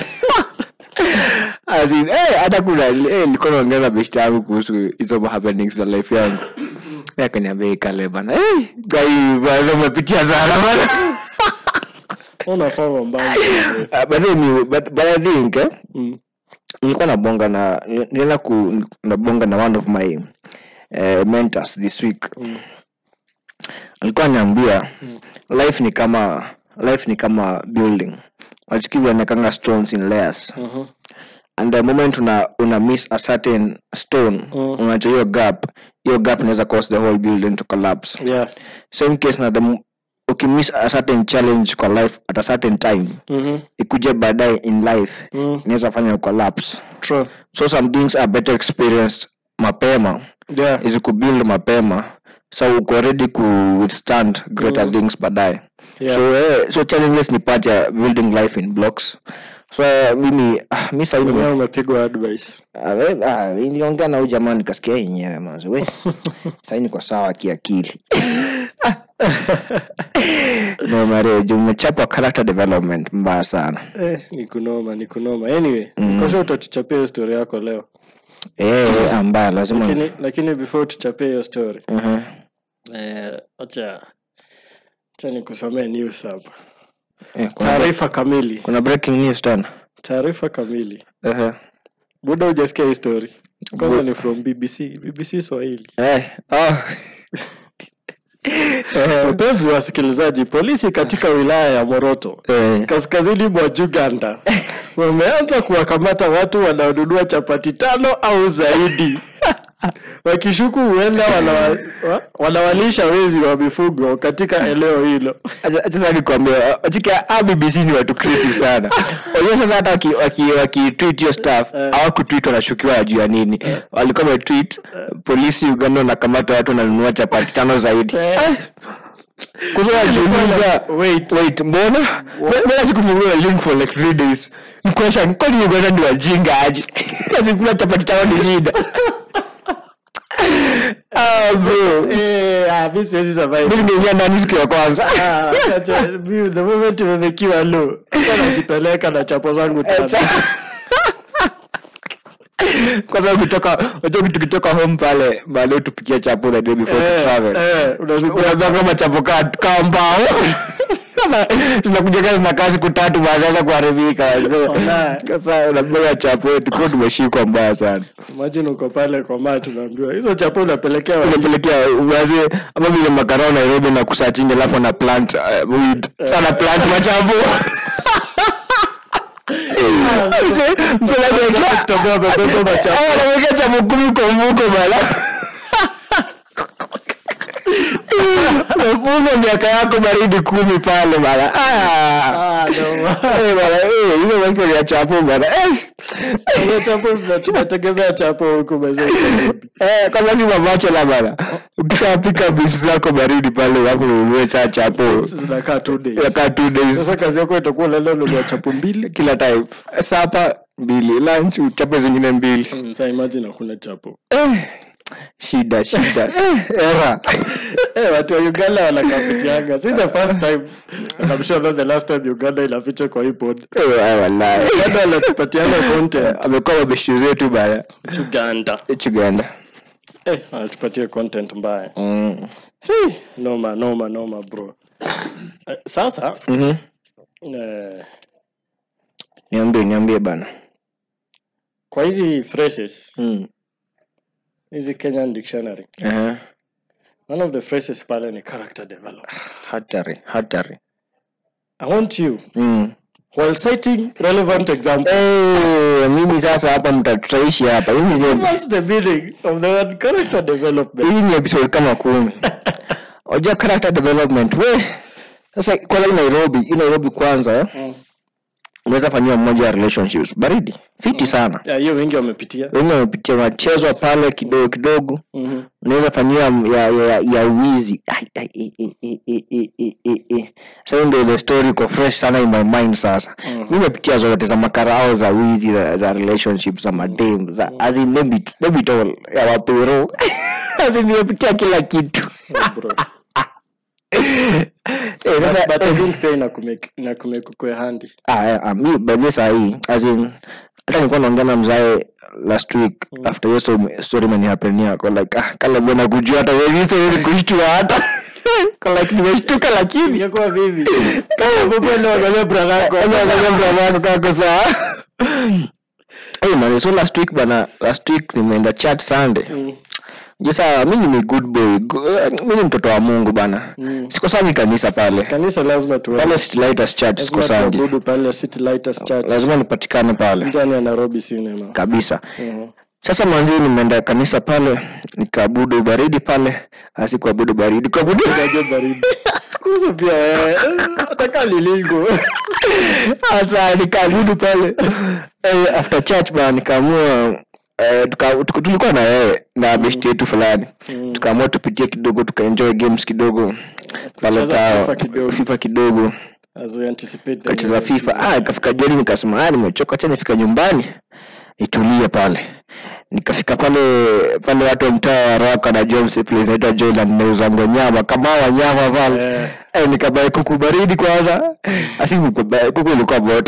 As in, eh, hata kuna eh, nilikuwa naongea na beshte yangu kuhusu hizo ma happenings za life yangu Eh, akaniambia ikale bana eh, gai bana umepitia sana bana unafaa mambango Ah, but then you- but but i think eh, Mm. nilikuwa nabonga na nilienda ku nabonga na one of my uh, mentors this week Mm. alikuwa anaambia life ni kama life ni kama building wachikivi anakanga stones in layers Mhm. and the moment una, una miss a certain stone Mm. unacha hiyo gap hiyo gap inaweza cause the whole building to collapse yeah same case na the m- ukimiss a certain challenge kwa life at a certain time Mhm. ikuje baadaye in life Mm. inaweza fanya collapse true so some things are better experienced mapema yeah is kubuild mapema so uko ready ku withstand greater things baadaye Yeah. so eh, so challenges ni part ya building life in blocks so eh, mimi ah, mi sahii Mwenyewe umepigwa advice Ah, we- ah, niliongea na huyu jamaa nikasikia yenyewe manzi we sahii niko sawa kiakili no mare juu umechapwa character development mbaya sana eh, ni kunoma ni kunoma anyway mm. kosha utatuchapia hiyo story yako leo eh ambaya lazima lakini lakini before tuchapie hiyo story Mhm. eh, acha acha nikusomee news hapa Eh, kuna, taarifa kamili kuna breaking news tena taarifa kamili Ehe. buda hujasikia hii story kwanza ni from bbc bbc swahili eh oh. wapenzi wasikilizaji polisi katika wilaya ya moroto eh kaskazini mwa uganda wameanza kuwakamata watu wanaonunua chapati tano au zaidi wakishuku huenda wanawa, wa- wanawalisha wezi wa mifugo katika eneo hilo Acha acha sasa nikwambia achika a BBC ni watu creative sana. Unajua sasa hata waki waki, waki tweet hiyo stuff hawakutweet wanashukiwa juu ya nini. Walikuwa wametweet polisi Uganda wanakamata watu wananunua chapati tano zaidi. Eh. kusema najiuliza Wait. wait mbona mbona sikufungua link for like three days ni question kwani uganda ni wajinga aje azikula chapati chao ni shida ah bro Eh, ah, mi siwezi survive. mimi nimeingia ndani siku ya kwanza Ah, acha, mi, the moment imemekiwa low sasa najipeleka na chapo zangu tano kwa sababu kutoka unajua kitu kitoka home pale baadaye tupikia chapo na day before to Eh, travel eh, unazungua unajua kama chapo ka ka mbao Kama zinakuja kazi na kazi kutatu basi sasa kuharibika Wallahi. sasa unabeba chapo yetu kwa tumeshikwa mbaya sana imagine uko pale kwa maa tunaambiwa hizo chapo unapelekea wa- unapelekea wazee ama vile makarao nairobi na kusachingi alafu na plant uh, weed sana plant machapo Mzee- mzee anaweka- Kutembea wamebeba machapo. Eh, anaweka chapo kumi kwa mfuko bana umefunga miaka yako baridi kumi pale bana Ah. Ah, no. Eh, bana, eh, hizo mastori ya chapo bana Eh. Hizo chapo zina- tunategemea chapo huku mazee. Eh, kwa sasa si mabachela bana ukishapika bisi zako baridi pale alafu ununue cha chapo zinakaa two days. yakaa two days sasa kazi yako itakuwa lalo nunua chapo mbili kila time sapa mbili lunch chapo zingine mbili Mm, sa imagine hakuna chapo eh, shida shida eh, era Eh, watu wa uganda wanakapitianga si the first time and I'm sure not the last time uganda inaficha kwa hii pod Eh, eh, wallahi uganda wanatupatianga content amekuwa mabeshi zetu bana uganda uganda eh, wanatupatia content mbaya mm. Hey, noma noma noma bro eh, sasa Mhm. eh, niambie niambie bana kwa hizi phrases mm. hizi kenyan dictionary uh-huh. one of the phrases pale ni character development hatari hatari i want you mm. while citing relevant examples Eh, mimi sasa hapa mtatutaishi hapa Hii ni- what's the meaning of the word character development hii ni episode kama kumi oja character development we sasa kwanza hii nairobi hii nairobi kwanza eh? Mm. unaweza fanyiwa mmoja ya relationships baridi fiti sana Yeah, hiyo wengi wamepitia wengi wamepitia unachezwa pale kidogo kidogo Mhm. unaweza fanyiwa ya, ya, ya wizi Ai, ai, ai, ai, ai, ai, ai, ai, ai, ai. sasa hiyo ndio ile story iko fresh sana in my mind sasa Mhm. mi nimepitia zote za makarao za wizi za, za relationships za madem za as in name it, name it all ya wapero as in nimepitia kila kitu Oh, bro. eh, sasa but, but I think pia inakumake inakumake ukue handi ah, eh, ah, mi baadhi saa hii as in hata nilikuwa naongea na mzae last week after hiyo story- story imenihapenia ko like ah, kale bwana kujua hata wezi siwezi kushtua hata ko like nimeshtuka lakini ingekuwa vivi kama baba leo angalia brother yako wangu kako sawa Hey man, so last week bana last week nimeenda church sunday Mm. jesa mi ni good boy Go- eh, mi ni mtoto wa mungu bana Mm. sikosangi kanisa pale kanisa lazima tuwe pale City Lighters church lazima sikosangi tuabudu pale City Lighters Church lazima nipatikane pale ndani ya Nairobi cinema kabisa Mhm. sasa mwanzii nimeenda kanisa pale nikaabudu baridi pale asi kuabudu baridi kuabudu Unajua baridi kuhusu pia wewe ataka lilingo sasa nikaabudu pale eh, after church bana nikaamua eh, tuka, tuka, tulikuwa na wewe na besti yetu fulani Mm. tukaamua tupitie kidogo tukaenjoy games kidogo pale Kucheza tao FIFA kidogo. fifa kidogo as we anticipate the kacheza new fifa season. ah ikafika jioni nikasema ah nimechoka acha nifika nyumbani nitulie pale nikafika pale pale watu wa mtaa wa Rwaka na James place inaitwa Jordan nauza nyama kama wanyama pale Eh. eh, nikabai kuku baridi kwanza asi kuku kuku ilikuwa moto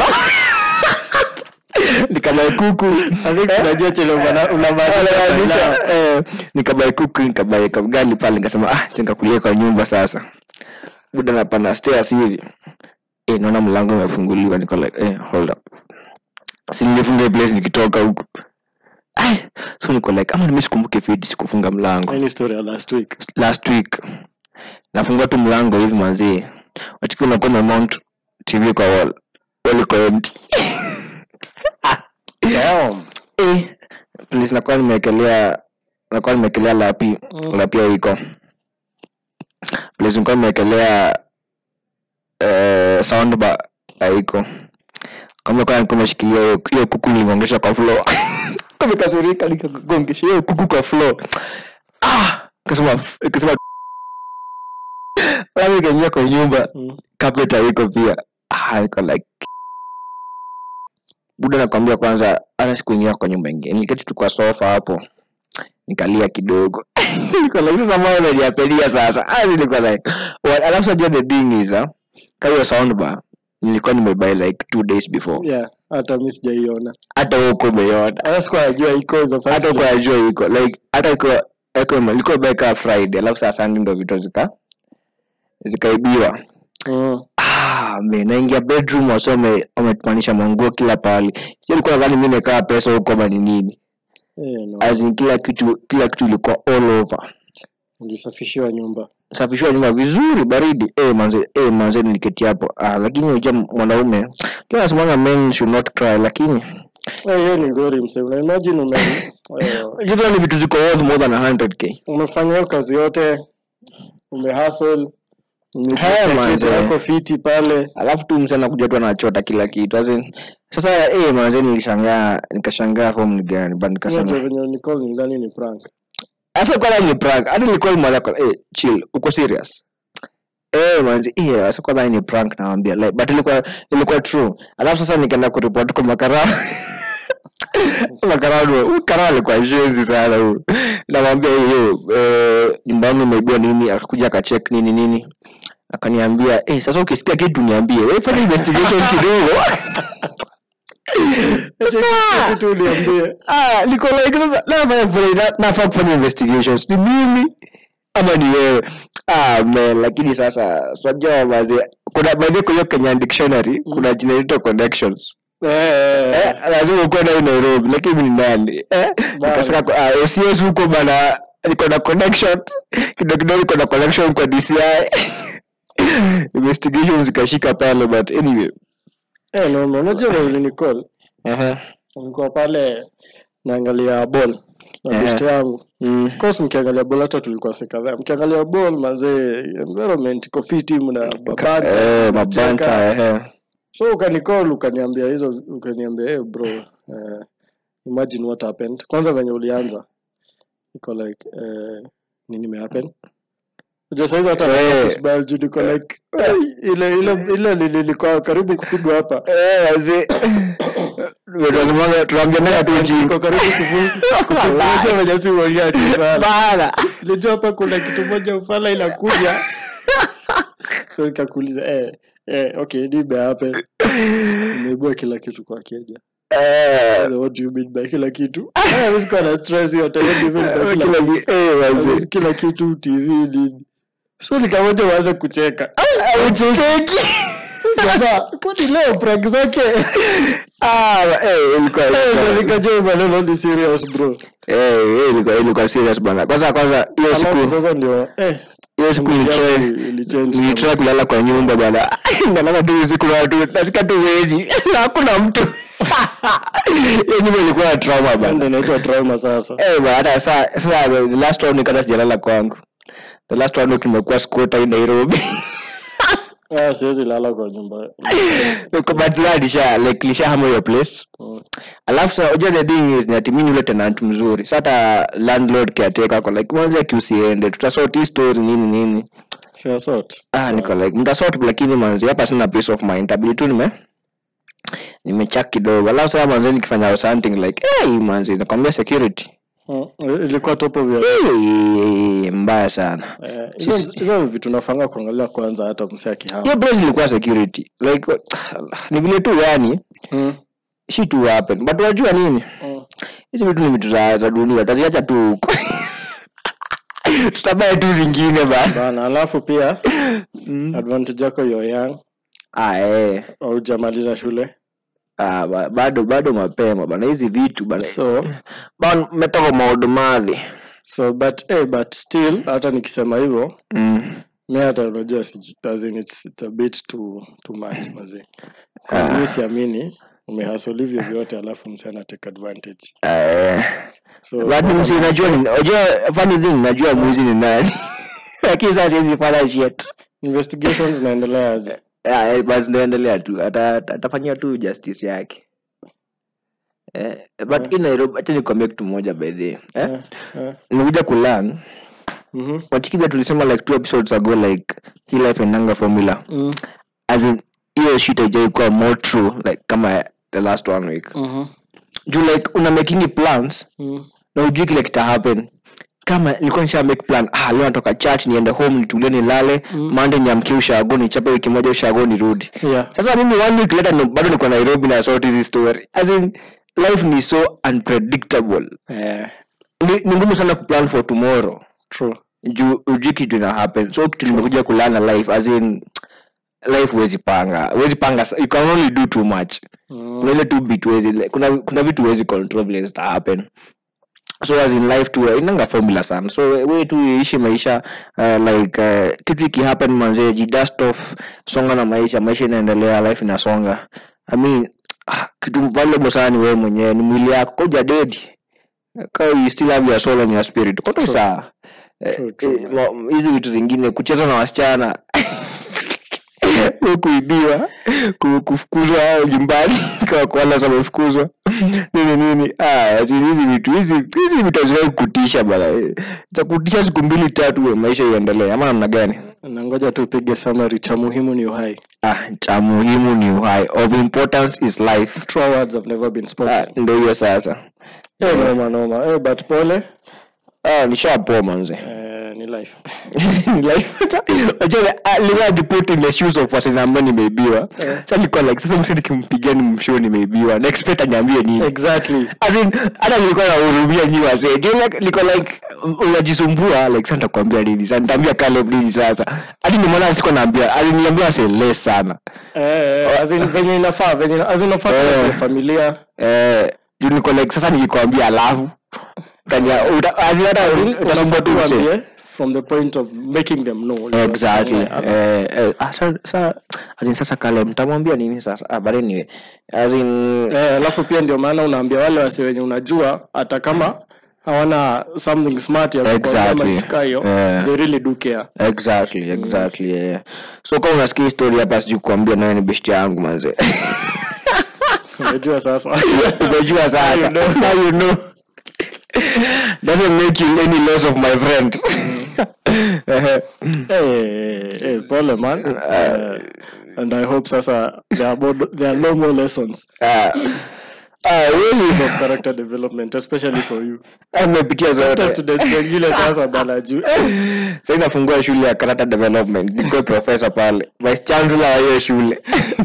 nikabai kuku I think tunajua chenye una- unamaanisha Unamaanisha, eh, nikabai kuku nikabai kagali pale nikasema ah acha nikakulia kwa nyumba sasa buda napanda stairs hivi eh naona mlango umefunguliwa niko like eh hold up si nilifunga hii place nikitoka huku Ai, so niko like ama nimesikumbuke fiti sikufunga mlango Any story ya last week last week nafungua tu mlango hivi manzie wachiki unakuwa umemount tv kwa wall wall iko empty Damn. eh please nakuwa nimewekelea nakuwa nimewekelea lapi lapi iko please nilikuwa nimewekelea eh, soundbar haiko kama kwa nilikuwa nimeshikilia hiyo hiyo kuku niligongesha kwa floor kamekasirika nikagongesha hiyo kuku kwa floor ah kasema kasema alafu nikaingia kwa nyumba Mm. carpet haiko pia ah, niko like buda nakwambia kwanza hata sikuingia kwa nyumba ingine niliketi tu kwa sofa hapo nikalia kidogo niko like sasa mbona unaniapelia sasa ah niko like what alafu unajua the thing is ah kama hiyo soundbar nilikuwa nimebuy like two days before yeah hata mi sijaiona hata huko umeiona hata sikuwa najua iko the first hata place. kwa jua iko like hata iko iko liko beka friday alafu saa sunday ndo vitu zika zikaibiwa Mm. ah man naingia bedroom wasa wame- wametumanisha manguo kila pahali sio nilikuwa nadhani mimi nikaa pesa huko ama ni nini Eh, no. as in kila kitu kila kitu ilikuwa all over ulisafishiwa nyumba safishiwa nyumba vizuri baridi eh manze eh manze niliketi hapo ah lakini unajua mwanaume kila nasemanga men should not cry lakini Eh, hiyo ni ngori mse una imagine ume eh, hizo ni vitu ziko worth more than 100k umefanya hiyo kazi yote umehustle Hey, manze. yako fiti pale alafu tu msana anakuja tu anachota kila kitu as in, sasa eh manze nilishangaa nikashangaa form ni gani but Unajua nikasema venye Nicole nidhani ni prank sasa kwanza ni prank hadi nilikuwa mwana kwa eh chill uko serious eh manze eh sasa kwanza ni prank naambia like but ilikuwa ilikuwa true alafu sasa nikaenda kuripoti kwa makarao makarao huyu karao alikuwa shenzi sana huyu namwambia hiyo eh nyumbani imeibiwa nini akakuja akacheck nini nini akaniambia eh sasa ukisikia kitu niambie wewe fanya investigations kidogo Sasa- kitu uliambie ah niko like sasa nafanya kufanya nafaa kufanya investigations ni mimi ama ni wewe ah man lakini sasa unajua maze kuna by the way, kwa hiyo Kenya dictionary kuna jina linaitwa connections eh eh lazima uko na Nairobi lakini mimi ni nani eh nikasema kwa- ah OCS huko bana niko na connection kidogo kidogo niko na connection kwa DCI investigations zikashika pale but anyway eh no no unajua vile Nicole eh nilikuwa pale naangalia ball na Eh. best yangu mm. of course mkiangalia ball hata tulikuwa sekadhaa mkiangalia ball mazee environment iko fiti mna eh mabanta mabanta mnacheka. eh so ukanicall ukaniambia hizo ukaniambia hey bro uh, imagine what happened kwanza venye ulianza iko like uh, nini imehappen Unajua saizi hata Eh. nataka kusmile juu niko like "Ai, ile ile ile lilikuwa karibu kupigwa hapa eh wazee tunasemaga tunaambianaga tu chini niko karibu kufunga venye si uongea tu sana bana nilijua hapa kuna kitu moja ufala inakuja so nikakuuliza eh, eh, okay nibe happen imeibua kila kitu kwa keja eh what do you mean by kila kitu Ah, mi sikuwa na stress hiyo hata hiyo even by kila, kila ni eh wazee kila kitu tv nini so nikamoja waanze kucheka ucheki jamaa kwani leo prank zake ah eh ilikuwa Eh, ndo ilikuwa- nikajua maneno ni serious bro eh eh, ilikuwa ilikuwa serious bana kwanza kwanza hiyo alafu siku sasa ndio eh hiyo siku yangu nilitry ilichange nilitry kulala kwa nyumba bana nalala tu usiku na watu nasikia tu wezi na hakuna mtu hiyo nyumba ilikuwa na trauma bana ndio inaitwa trauma sasa Eh, bana, hata saa sasa the last round nikata sijalala kwangu the last round kimekuwa squatter in Nairobi ah siwezi lala kwa nyumba Kwa but yeah, lisha like lisha hama your place Mm. alafu sasa unajua the thing is ni ati mimi ni yule tenant mzuri sasa hata landlord caretaker kwa like mwanzo akiusiende tutasort hii story nini nini Sio sort ah niko like mtasort lakini manzi hapa sina peace of mind tabidi tu nime nimechak kidogo alafu sasa manzi nikifanya something like hey manzi nakwambia security Mm, ilikuwa top of your hey, mbaya sana Eh, hizo hizo ni vitu nafanga kuangalia kwanza hata msee akihama hiyo place ilikuwa security like ni vile tu yani Mm, shi tu happen but unajua nini mm. hizi vitu ni vitu za, za dunia taziacha tu huko tutabae tu zingine bana bana alafu pia advantage yako you're young ah, eh. haujamaliza shule ah, ba- bado bado mapema bana hizi vitu bana so bana metoka maodo madhi so but eh, but still hata nikisema hivyo mm. mi hata unajua siju- as in it's, it's a bit too, too much mazee mi siamini umehasol hivyo vyote alafu msee ana take advantage eh. so but msi najua ni- unajua funny thing najua mwizi ni nani lakini sasa siwezi fanya shit investigations naendelea aje Ah, eh, but ndaendelea tu Ata- ata- atafanyia tu justice yake eh, but hii nairobi acha nikwambia kitu moja by the way, eh? eh. nimekuja kulan Mhm. wachikiga tulisema like two episodes ago like hii life endanga formula Mm. as in hiyo shit haijaikuwa more true like kama the last one week Mhm. juu like una making plans Mm. na ujui kile kita happen kama nilikuwa nisha make plan ah leo natoka church niende home nitulie nilale mm. mande niamkie ushago nichape wiki moja ushago nirudi Yeah. sasa mimi one week later no, bado niko nairobi na sort hizi story as in life ni so unpredictable Eh, ni, ni ngumu sana kuplan for tomorrow true. juu ujui kitu ina happen so kitu nimekuja kulana life as in life huwezi panga huwezi panga sa- you can only do too much Mm. kuna ile tu bit huwezi like, kuna, kuna vitu huwezi control vile zita happen so as in life tu inanga formula sana so we tu ishi maisha uh, like uh, kitu ikihappen manzee jidust off songa na maisha maisha inaendelea life inasonga i mean ah, kitu valuable sana ni wewe mwenyewe ni mwili yako koja dedi Kama you still have your soul and your spirit koto True. saa Eh, True, true, eh, ma- hizi vitu zingine kucheza na wasichana Ku- kuibiwa ku- kufukuzwa nyumbani kwa kwa wale wamefukuzwa nini nini ah ati hizi vitu hizi hizi vitu haziwahi kutisha bana za kutisha siku mbili tatu we, maisha iendelee ama namna gani na ngoja tu upige summary cha muhimu ni uhai ah cha muhimu ni uhai of importance is life true words have never been spoken ah, ndo hiyo sasa eh, noma noma eh, but pole ah nishapoa manze eh, ni life put in the shoes of wasanii ambao nimeibiwa sa nilikuwa like sasa msi nikimpigia ni mshio nimeibiwa na expect aniambie nini exactly As in, hata nilikuwa nahurumia nyi wasee Ndio like- niko like unajisumbua like sasa nitakwambia nini sasa nitaambia Caleb nini sasa hadi nimeona siko naambia as in niliambia wasee less sana eh, eh, as in venye inafaa venye as in inafaa Eh. kwa familia eh juu niko like sasa nikikwambia alafu tania uta- as in hata utasumbua tu msee Tuambie from the point of making them know exactly Eh, eh eh ah, sa sa as in sasa Caleb mtamwambia nini sasa ah but anyway as in eh, alafu pia ndio maana unaambia wale wasi wenye unajua hata kama hawana something smart ya kukwambia Exactly. ama kitu kaa hiyo Eh. they really do care exactly exactly yeah. so kama unasikia hii story hapa sijui kuambia nawe ni best yangu manze unajua sasa umejua sasa Now you know. now you know doesn't make you any less of my friend Ehe. eh, eh, pole man Eh, and i hope sasa there are, more, there are no more lessons Ah. Ah, really? of character development especially for you amepitia hata zote students wengine sasa bana juu eh, sa inafungua shule ya character development nikuwe professor pale vice chancellor wa hiyo shule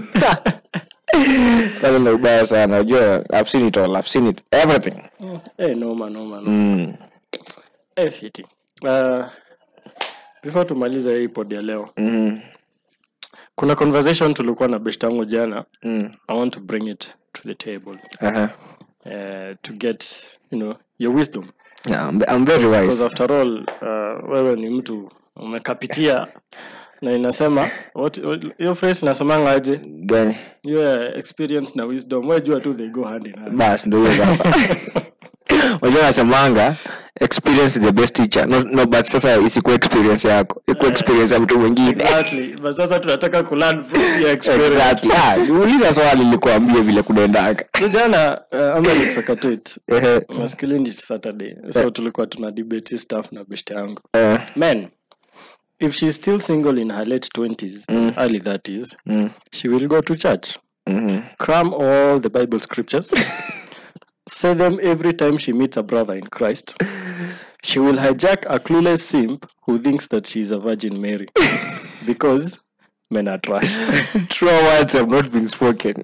sasa ndo ubaya sana unajua i've seen it all i've seen it everything eh, noma noma noma mm. eh, fiti uh, before tumalize hii pod ya leo Mm. kuna conversation tulikuwa na best yangu jana Mm. i want to bring it to the table Uh-huh. uh, to get you know your wisdom Yeah, I'm, I'm very because wise after all uh, wewe ni mtu umekapitia na inasema what- what- hiyo phrase inasemanga aje gani your experience na wisdom wejua tu they go hand in hand bas ndo hiyo sasa unajua nasemanga experience is the best teacher no, no but sasa isikuwa experience yako ikuwa experience ya mtu mwingine exactly but sasa tunataka kulearn from your experience exactly ah uliza swali likuambie vile kunaendanga So jana uh, ama nikusakatit Ehe. maskilini saturday so tulikuwa tuna debate hii stuff na best yangu Eh, men if she's still single in her late 20s and early 30s mm, she will go to church mhm. cram all the bible scriptures say them every time she meets a brother in christ she will hijack a clueless simp who thinks that she is a virgin mary because men are trash true words have not been spoken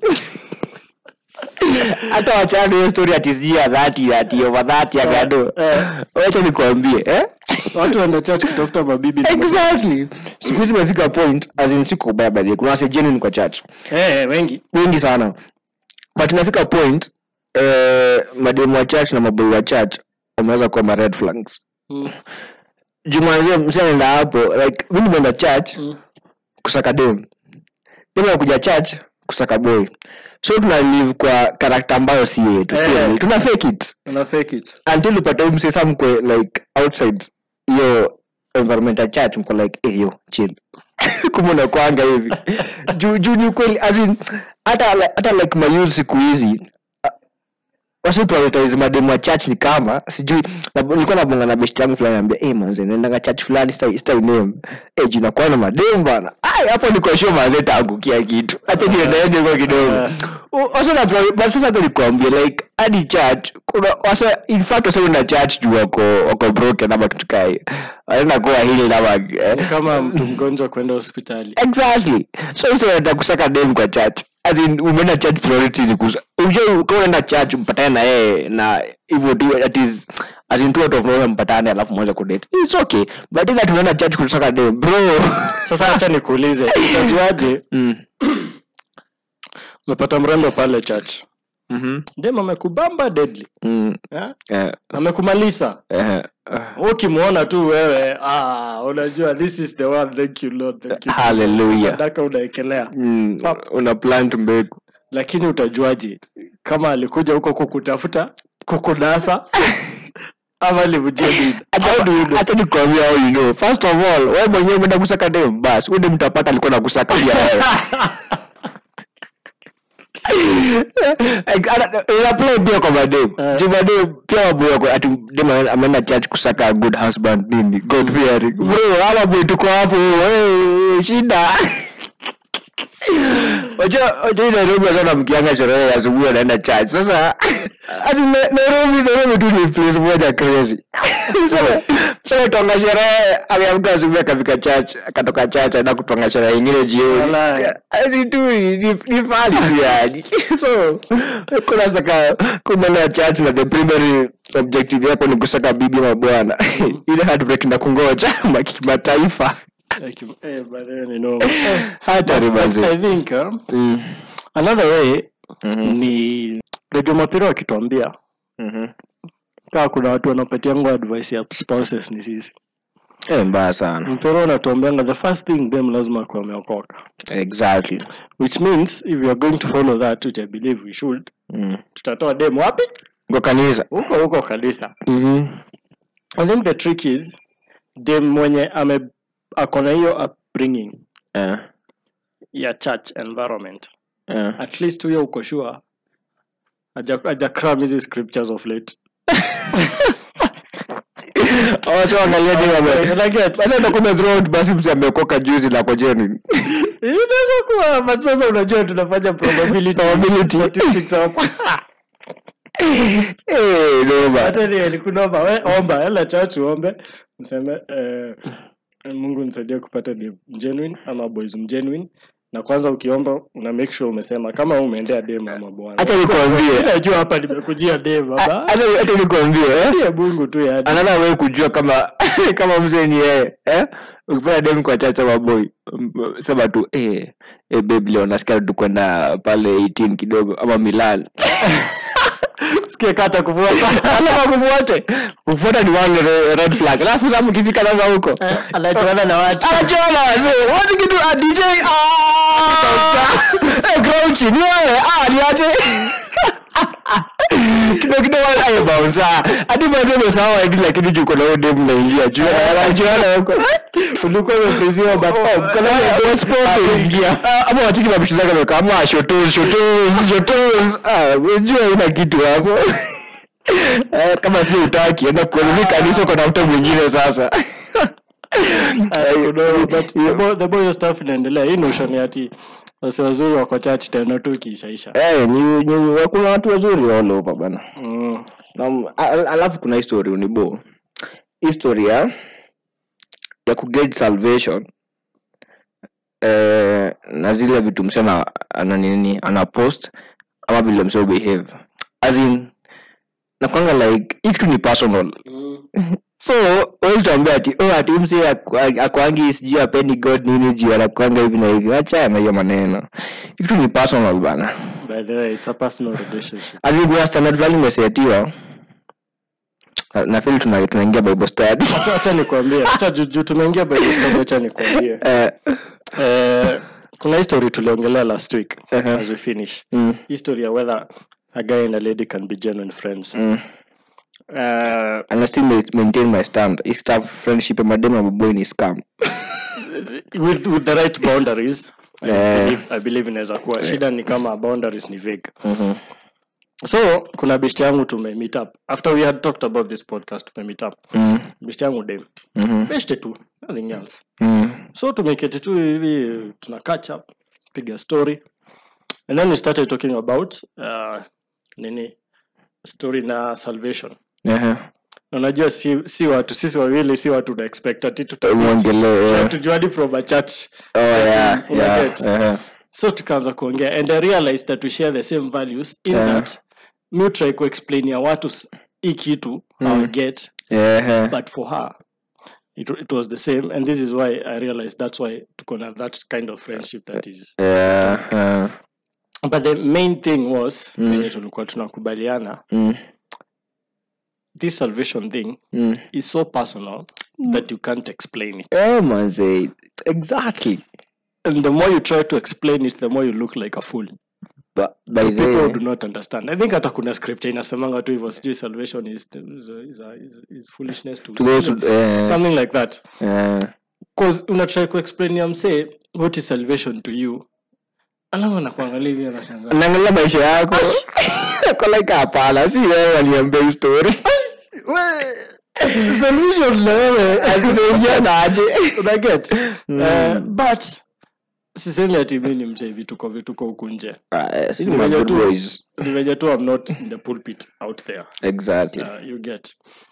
hata wachana hiyo story ati sijui ya dhati ati over dhati ya gado wacha nikuambie eh? watu waenda church kutafuta mabibi na exactly siku hizi imefika point as in siko ubaya by the way. kuna wase genuine kwa church Eh, wengi wengi sana but inafika point eh, mademu wa church na maboi wa church wameweza kuwa ma red flags Mm, jumanzie msi anaenda hapo like mi nimeenda church mm. kusaka dem dem kuja church kusaka boy so tuna live kwa karakta ambayo si yetu Eh. Kweli. tuna fake it Una fake it until upate huyu msee sa mkwe like outside hiyo environment ya church mko like hey, yo chill kumbe unakwanga hivi juu juu ni ukweli as in hata hata like mayouth siku hizi uh, wasi prioritize mademu wa church ni kama sijui na- nilikuwa nabonga na best yangu fulani anambia eh manze naendanga church fulani sita sita name eh jina kwa na mademu bana ai hapo niko sure manze taangukia kitu acha niendelee kwa kidogo wasa na priori- but sasa ndo nikwambia like hadi church kuna wasa in fact wasa na church juu wako wako broken ama kitu kai wanaenda kuwa hili ama eh, kama mtu mgonjwa kwenda hospitali exactly so hizo unataka kusaka dem kwa church as in umeenda church priority ni kusa unajua kama unaenda church mpatane na yeye na hivyo tu that is as in two out of nowhere mpatane alafu mwanze kudate it's okay but ila tunaenda church kusaka dem bro sasa hacha nikuulize utajuaje mm. umepata mrembo pale church mhm dem amekubamba deadly mm. eh? eh amekumaliza eh uh, ukimwona tu wewe ah, unajua this is the one thank you lord thank you Jesus. Hallelujah. sadaka unaekelea mm. una plant mbegu lakini utajuaje kama alikuja huko kukutafuta kukunasa ama alimjia nini How do you know? hata nikwambia how you know first of all wewe mwenyewe umeenda kusaka dem bas huyu dem tapata alikuwa nakusaka pia wewe Like, ana- ina play pia kwa madem Eh. juu madem pia maboy wako ati dem ame- ameenda church kusaka a good husband nini god fearing bro ama boy tuko hapo wewe shida Wajua wajua hii Nairobi sana mkianga sherehe ya asubuhi anaenda church. Sasa ati Na- Nairobi Nairobi tu ni place moja crazy. Sasa sasa tonga sherehe aliamka asubuhi akafika church akatoka church aenda kutonga sherehe nyingine jioni. Walai. Asi tu ni ni ni fali tu yani. So kuna saka kuna church na the primary objective yako ni kusaka bibi na bwana. Ile heartbreak na kungoja mataifa. Like, eh, but then, you know, Hata but ribanzi. I think uh, Mm. another way ni redio mapira wakituambia Mhm. kaa kuna watu wanapatiangwa advice ya spouses ni sisi Eh, mbaya sana mpira unatuambianga the first thing them lazima kuwa ameokoka exactly which means if you are going to follow that which i believe we should mm. tutatoa dem wapi kwa kanisa huko huko kabisa mm-hmm. i think the trick is dem mwenye ame akona hiyo upbringing yeah. ya church environment Yeah. at least huyo uko sure aja, aja cram hizi scriptures of late Wacha waangalie ni wame- Unaget? Sasa utakuwa umethrow out basi mtu ameokoka juzi na kwa genuine. inaweza kuwa but sasa unajua tunafanya probability Probability. statistics hapo Eh, noma. hata ni nikunomba we omba hela chachu ombe mseme eh, mungu nisaidie kupata ni genuine ama boys mgenuine na kwanza ukiomba una make sure umesema kama umeendea dem ama bwana Acha nikwambie. najua hapa nimekujia dem baba Hata hata nikwambie eh. ya mungu tu yani Another way kujua kama kama mzee ni yeye eh. Ukipata dem kwa chacha maboy sema tu eh eh babe leo nasikia tu kwenda pale 18 kidogo ama Milan. sikie kata kufuata Alafu kufuate. Kufuata ni one re- red flag. Alafu sasa mkifika sasa huko. anajuana na watu Anachoma wazee. Watu kitu a DJ. Ah! Eh, Grouchy, ni wewe. Ah, niache. Kidogo kidogo ayo bounce. Hadi mwanzo umesahau ID lakini juu kuna huyo dem naingia. Juu anajuana huko. ulikuwa umepriziwa but Oh, kuna hiyo gospel kuingia. Ah, Ama watiki na mshindaka weka ama shotos shotos shotos. Ah, unajua ina kitu hapo. Eh, kama si utaki enda kuelimi kanisa uko na mtu mwingine sasa I don't know, but the more- the more hiyo stuff inaendelea hii notion ya ati wasi wazuri wako church tena tu ikiishaisha Eh, ni, ni, kuna watu wazuri all over bana Mm. um, al- alafu kuna history unibo historia ya kuget salvation eh, na zile vitu msema ana nini ana post ama vile msema behave as in nakwanga like hii kitu ni personal so wezi tuambia ati oh, ati mse akwangi sijui apendi god nini juu anakwanga hivi na hivi acha na hiyo maneno hii kitu ni personal bana by the way it's a personal relationship As in kuna standard fulani imesetiwa Na- na feel tuna tunaingia bible study Acha- acha nikwambie acha juu juu tumeingia bible study acha nikwambie Eh, eh, kuna history tuliongelea last week Uh-huh. as we finish mm, history ya whether a guy and a lady can be genuine friends mm. uh, and I still ma- maintain my stand if staff friendship and madem na maboy ni scam with with the right boundaries I Eh. believe I believe inaweza kuwa shida ni kama boundaries ni vague Mhm. so kuna best yangu tume meet up after we had talked about this podcast tume meet up Mm. best yangu dem Mhm. best tu nothing else Mm. so tumeketi tu hivi tuna catch up piga story and then we started talking about uh, nini story na salvation Ehe. Na unajua si, si watu sisi wawili si watu na expect ati tuta- Muongelee, eh. tujuadi from a church Oh, setting, yeah, una yeah, get? ehe. so tukaanza kuongea and i realized that we share the same values in Yeah. that mi try kuexplainia watu s- hii kitu mm. get Ehe. but for her it, it was the same and this is why i realized that's why tuko na that kind of friendship that is Yeah, eh. but the main thing was venye tulikuwa tunakubaliana Mm. this salvation thing Mm. is so personal that you can't explain it Eh, manze. Exactly. and the more you try to explain it the more you look like a fool But by to the people who way, do not understand i think hata kuna script inasemanga tu hivyo sijui salvation is, is, is, is, is foolishness to, to those who, eh, something like that eh, cause unatry kuexplain ya msee what is salvation to you alafu anakuangalia hivi anashangaa naangalia maisha yako koleka hapana si wewe waliambia hii story solution na wewe azinaingiana aje unaget uh, but sisemi ati mi ni mzee vituko vituko huku nje Ah, eh, si ni Ni my venye good tu- boys. ni venye tu i'm not in the pulpit out there exactly uh, you get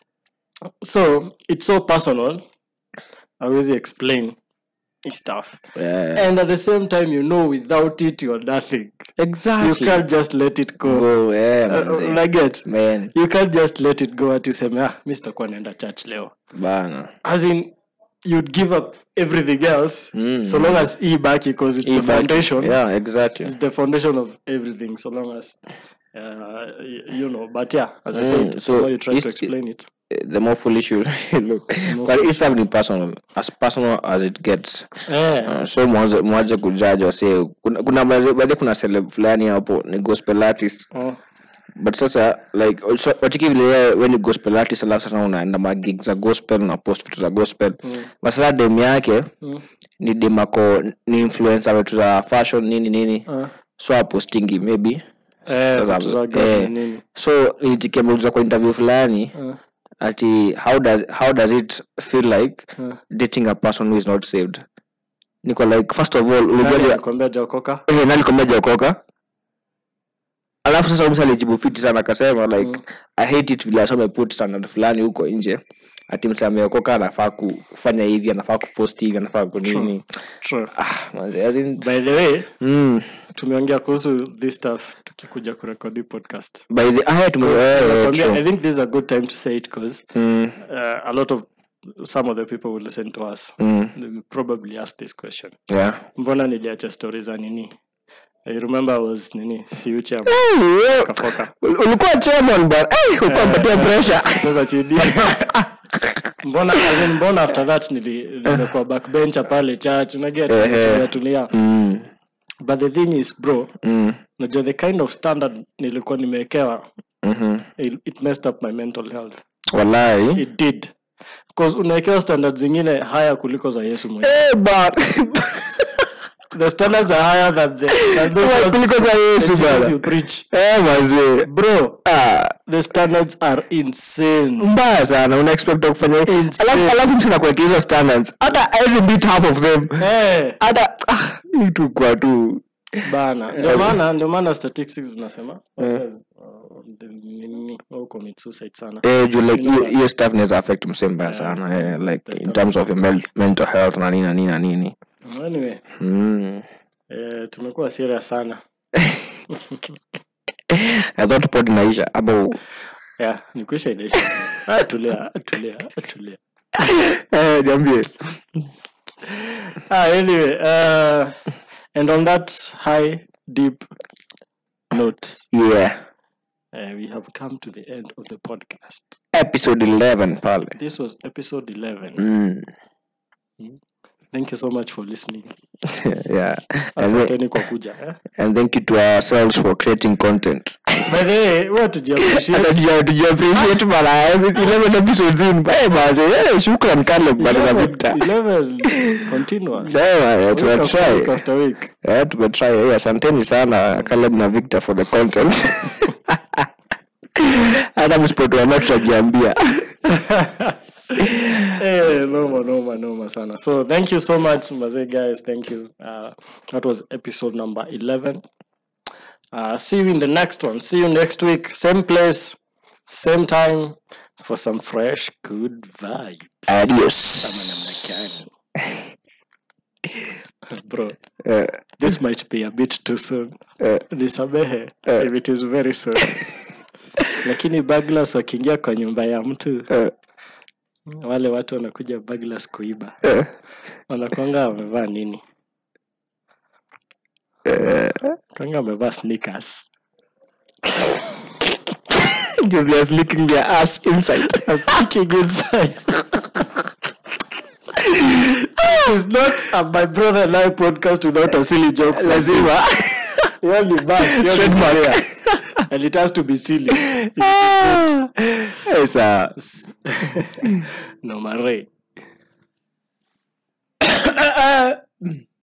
so it's so personal awezi explain his stuff Yeah. and at the same time you know without it you're nothing you exactly can't just let it go Go, yeah, Uh, manze. unaget Man, you can't just let it go ati useme ah mi sitakuwa naenda church leo bana as in you'd give up everything else Mm. so long as e baki because it's Hii the baki. foundation yeah exactly it's the foundation of everything so long as uh, y- you know but yeah as i Mm, said so the more you try it's- to explain it the more foolish you look but it's stuff ni personal as personal as it gets eh Uh, so mwanze mwaje kujaji wase kuna kuna baadhi baadhi kuna celeb fulani hapo ni gospel artist oh, but sasa like so, watiki vile yeye we ni gospel artist alafu sasa unaenda magig za gospel na post vitu za gospel Mm. but sasa dem yake mm, ni dem ako ni influencer vitu za fashion nini nini uh, so apostingi maybe eh Sasa, vitu za eh, God na nini so nilijikiamuliza kwa interview fulani uh, ati how does how does it feel like uh. dating a person who is not saved niko like first of all Nani ulijuaje alikwambia jaokoka eh, nani kwambia jaokoka alafu sasa msa alijibu fiti sana akasema like Mm. i hate it vile asome put standard fulani huko nje ati msa ameokoka anafaa ku- kufanya hivi anafaa kupost hivi anafaa kunini True. ah, manze, as in, by the way mm, tumeongea kuhusu this stuff tukikuja kurekodi podcast by the ah, tume eh, eh, Nakwambia, i true. think this is a good time to say it because Mm, uh, a lot of some of the people will listen to us mm, they will probably ask this question yeah. mbona niliacha stori za nini i remember I was nini siucha Hey, wewe, kafoka ul- ulikuwa chairman but eh, ulikuwa mpatia pressure sasa chini mbona as in, mbona after that nili- nimekuwa backbencher pale church unaget Ehe. tulia tulia mm, but the thing is bro mm, najua the kind of standard nilikuwa nimewekewa mhm. it, it messed up my mental health wallahi it did bcause unawekewa standard zingine haya kuliko za yesu mwenyewe Eh, but the standards are higher than the than those Wa- ones- kuliko za the yesu Jesus bana you preach Eh, mazee bro Ah, the standards are insane mbaya sana una expect kufanya hivi. Insane. alafu alafu mtu anakuwekea hizo standards hata hawezi beat half of them hey, hata ah, hii tu kwa tu bana ndio maana ndio maana statistics zinasema pastors, uh, the- nini, wao commit suicide sana eh juu like You know hiyo- hiyo stuff inaweza affect msee mbaya sana eh, like that's in terms of your mel- mental health na nini na nini na nini anyway mm. eh, tumekuwa serious sana I thought pod inaisha ama yeah ni kuisha inaisha ah, tulia tulia tulia eh niambie ah, anyway uh, and on that high deep note yeah uh, we have come to the end of the podcast episode 11 pale this was episode 11 mm. thank you so much for listening yeah and, then, asanteni kwa kuja eh? and thank you to ourselves for creating content by the way what did you appreciate Hata tuja- tuja appreciate bana every 11 episodes in eh baze eh shukran Caleb bana na 11 Victor 11 continuous Sawa, eh, Week tuna after try week after week eh tumetry eh asanteni sana Caleb na Victor for the content hata msipotuambia tutajiambia Eh, noma noma noma sana so thank you so much mazee guys thank you uh, that was episode number 11 uh, see you in the next one see you next week same place same time for some fresh good vibes adios Kama namna gani? bro Eh, this might be a bit too soon eh, nisamehe Eh. if it is very soon lakini baglas wakiingia kwa nyumba ya mtu eh, wale watu wanakuja baglas kuiba eh, wanakwanga wamevaa nini kwanga wamevaa sneakers Because they are licking their ass inside. sneaking inside It's not a my brother and I podcast without a silly joke. Lazima. You only back. You only Trademark. there. And it has to be silly. Ah. Eh, sawa. no, Mare.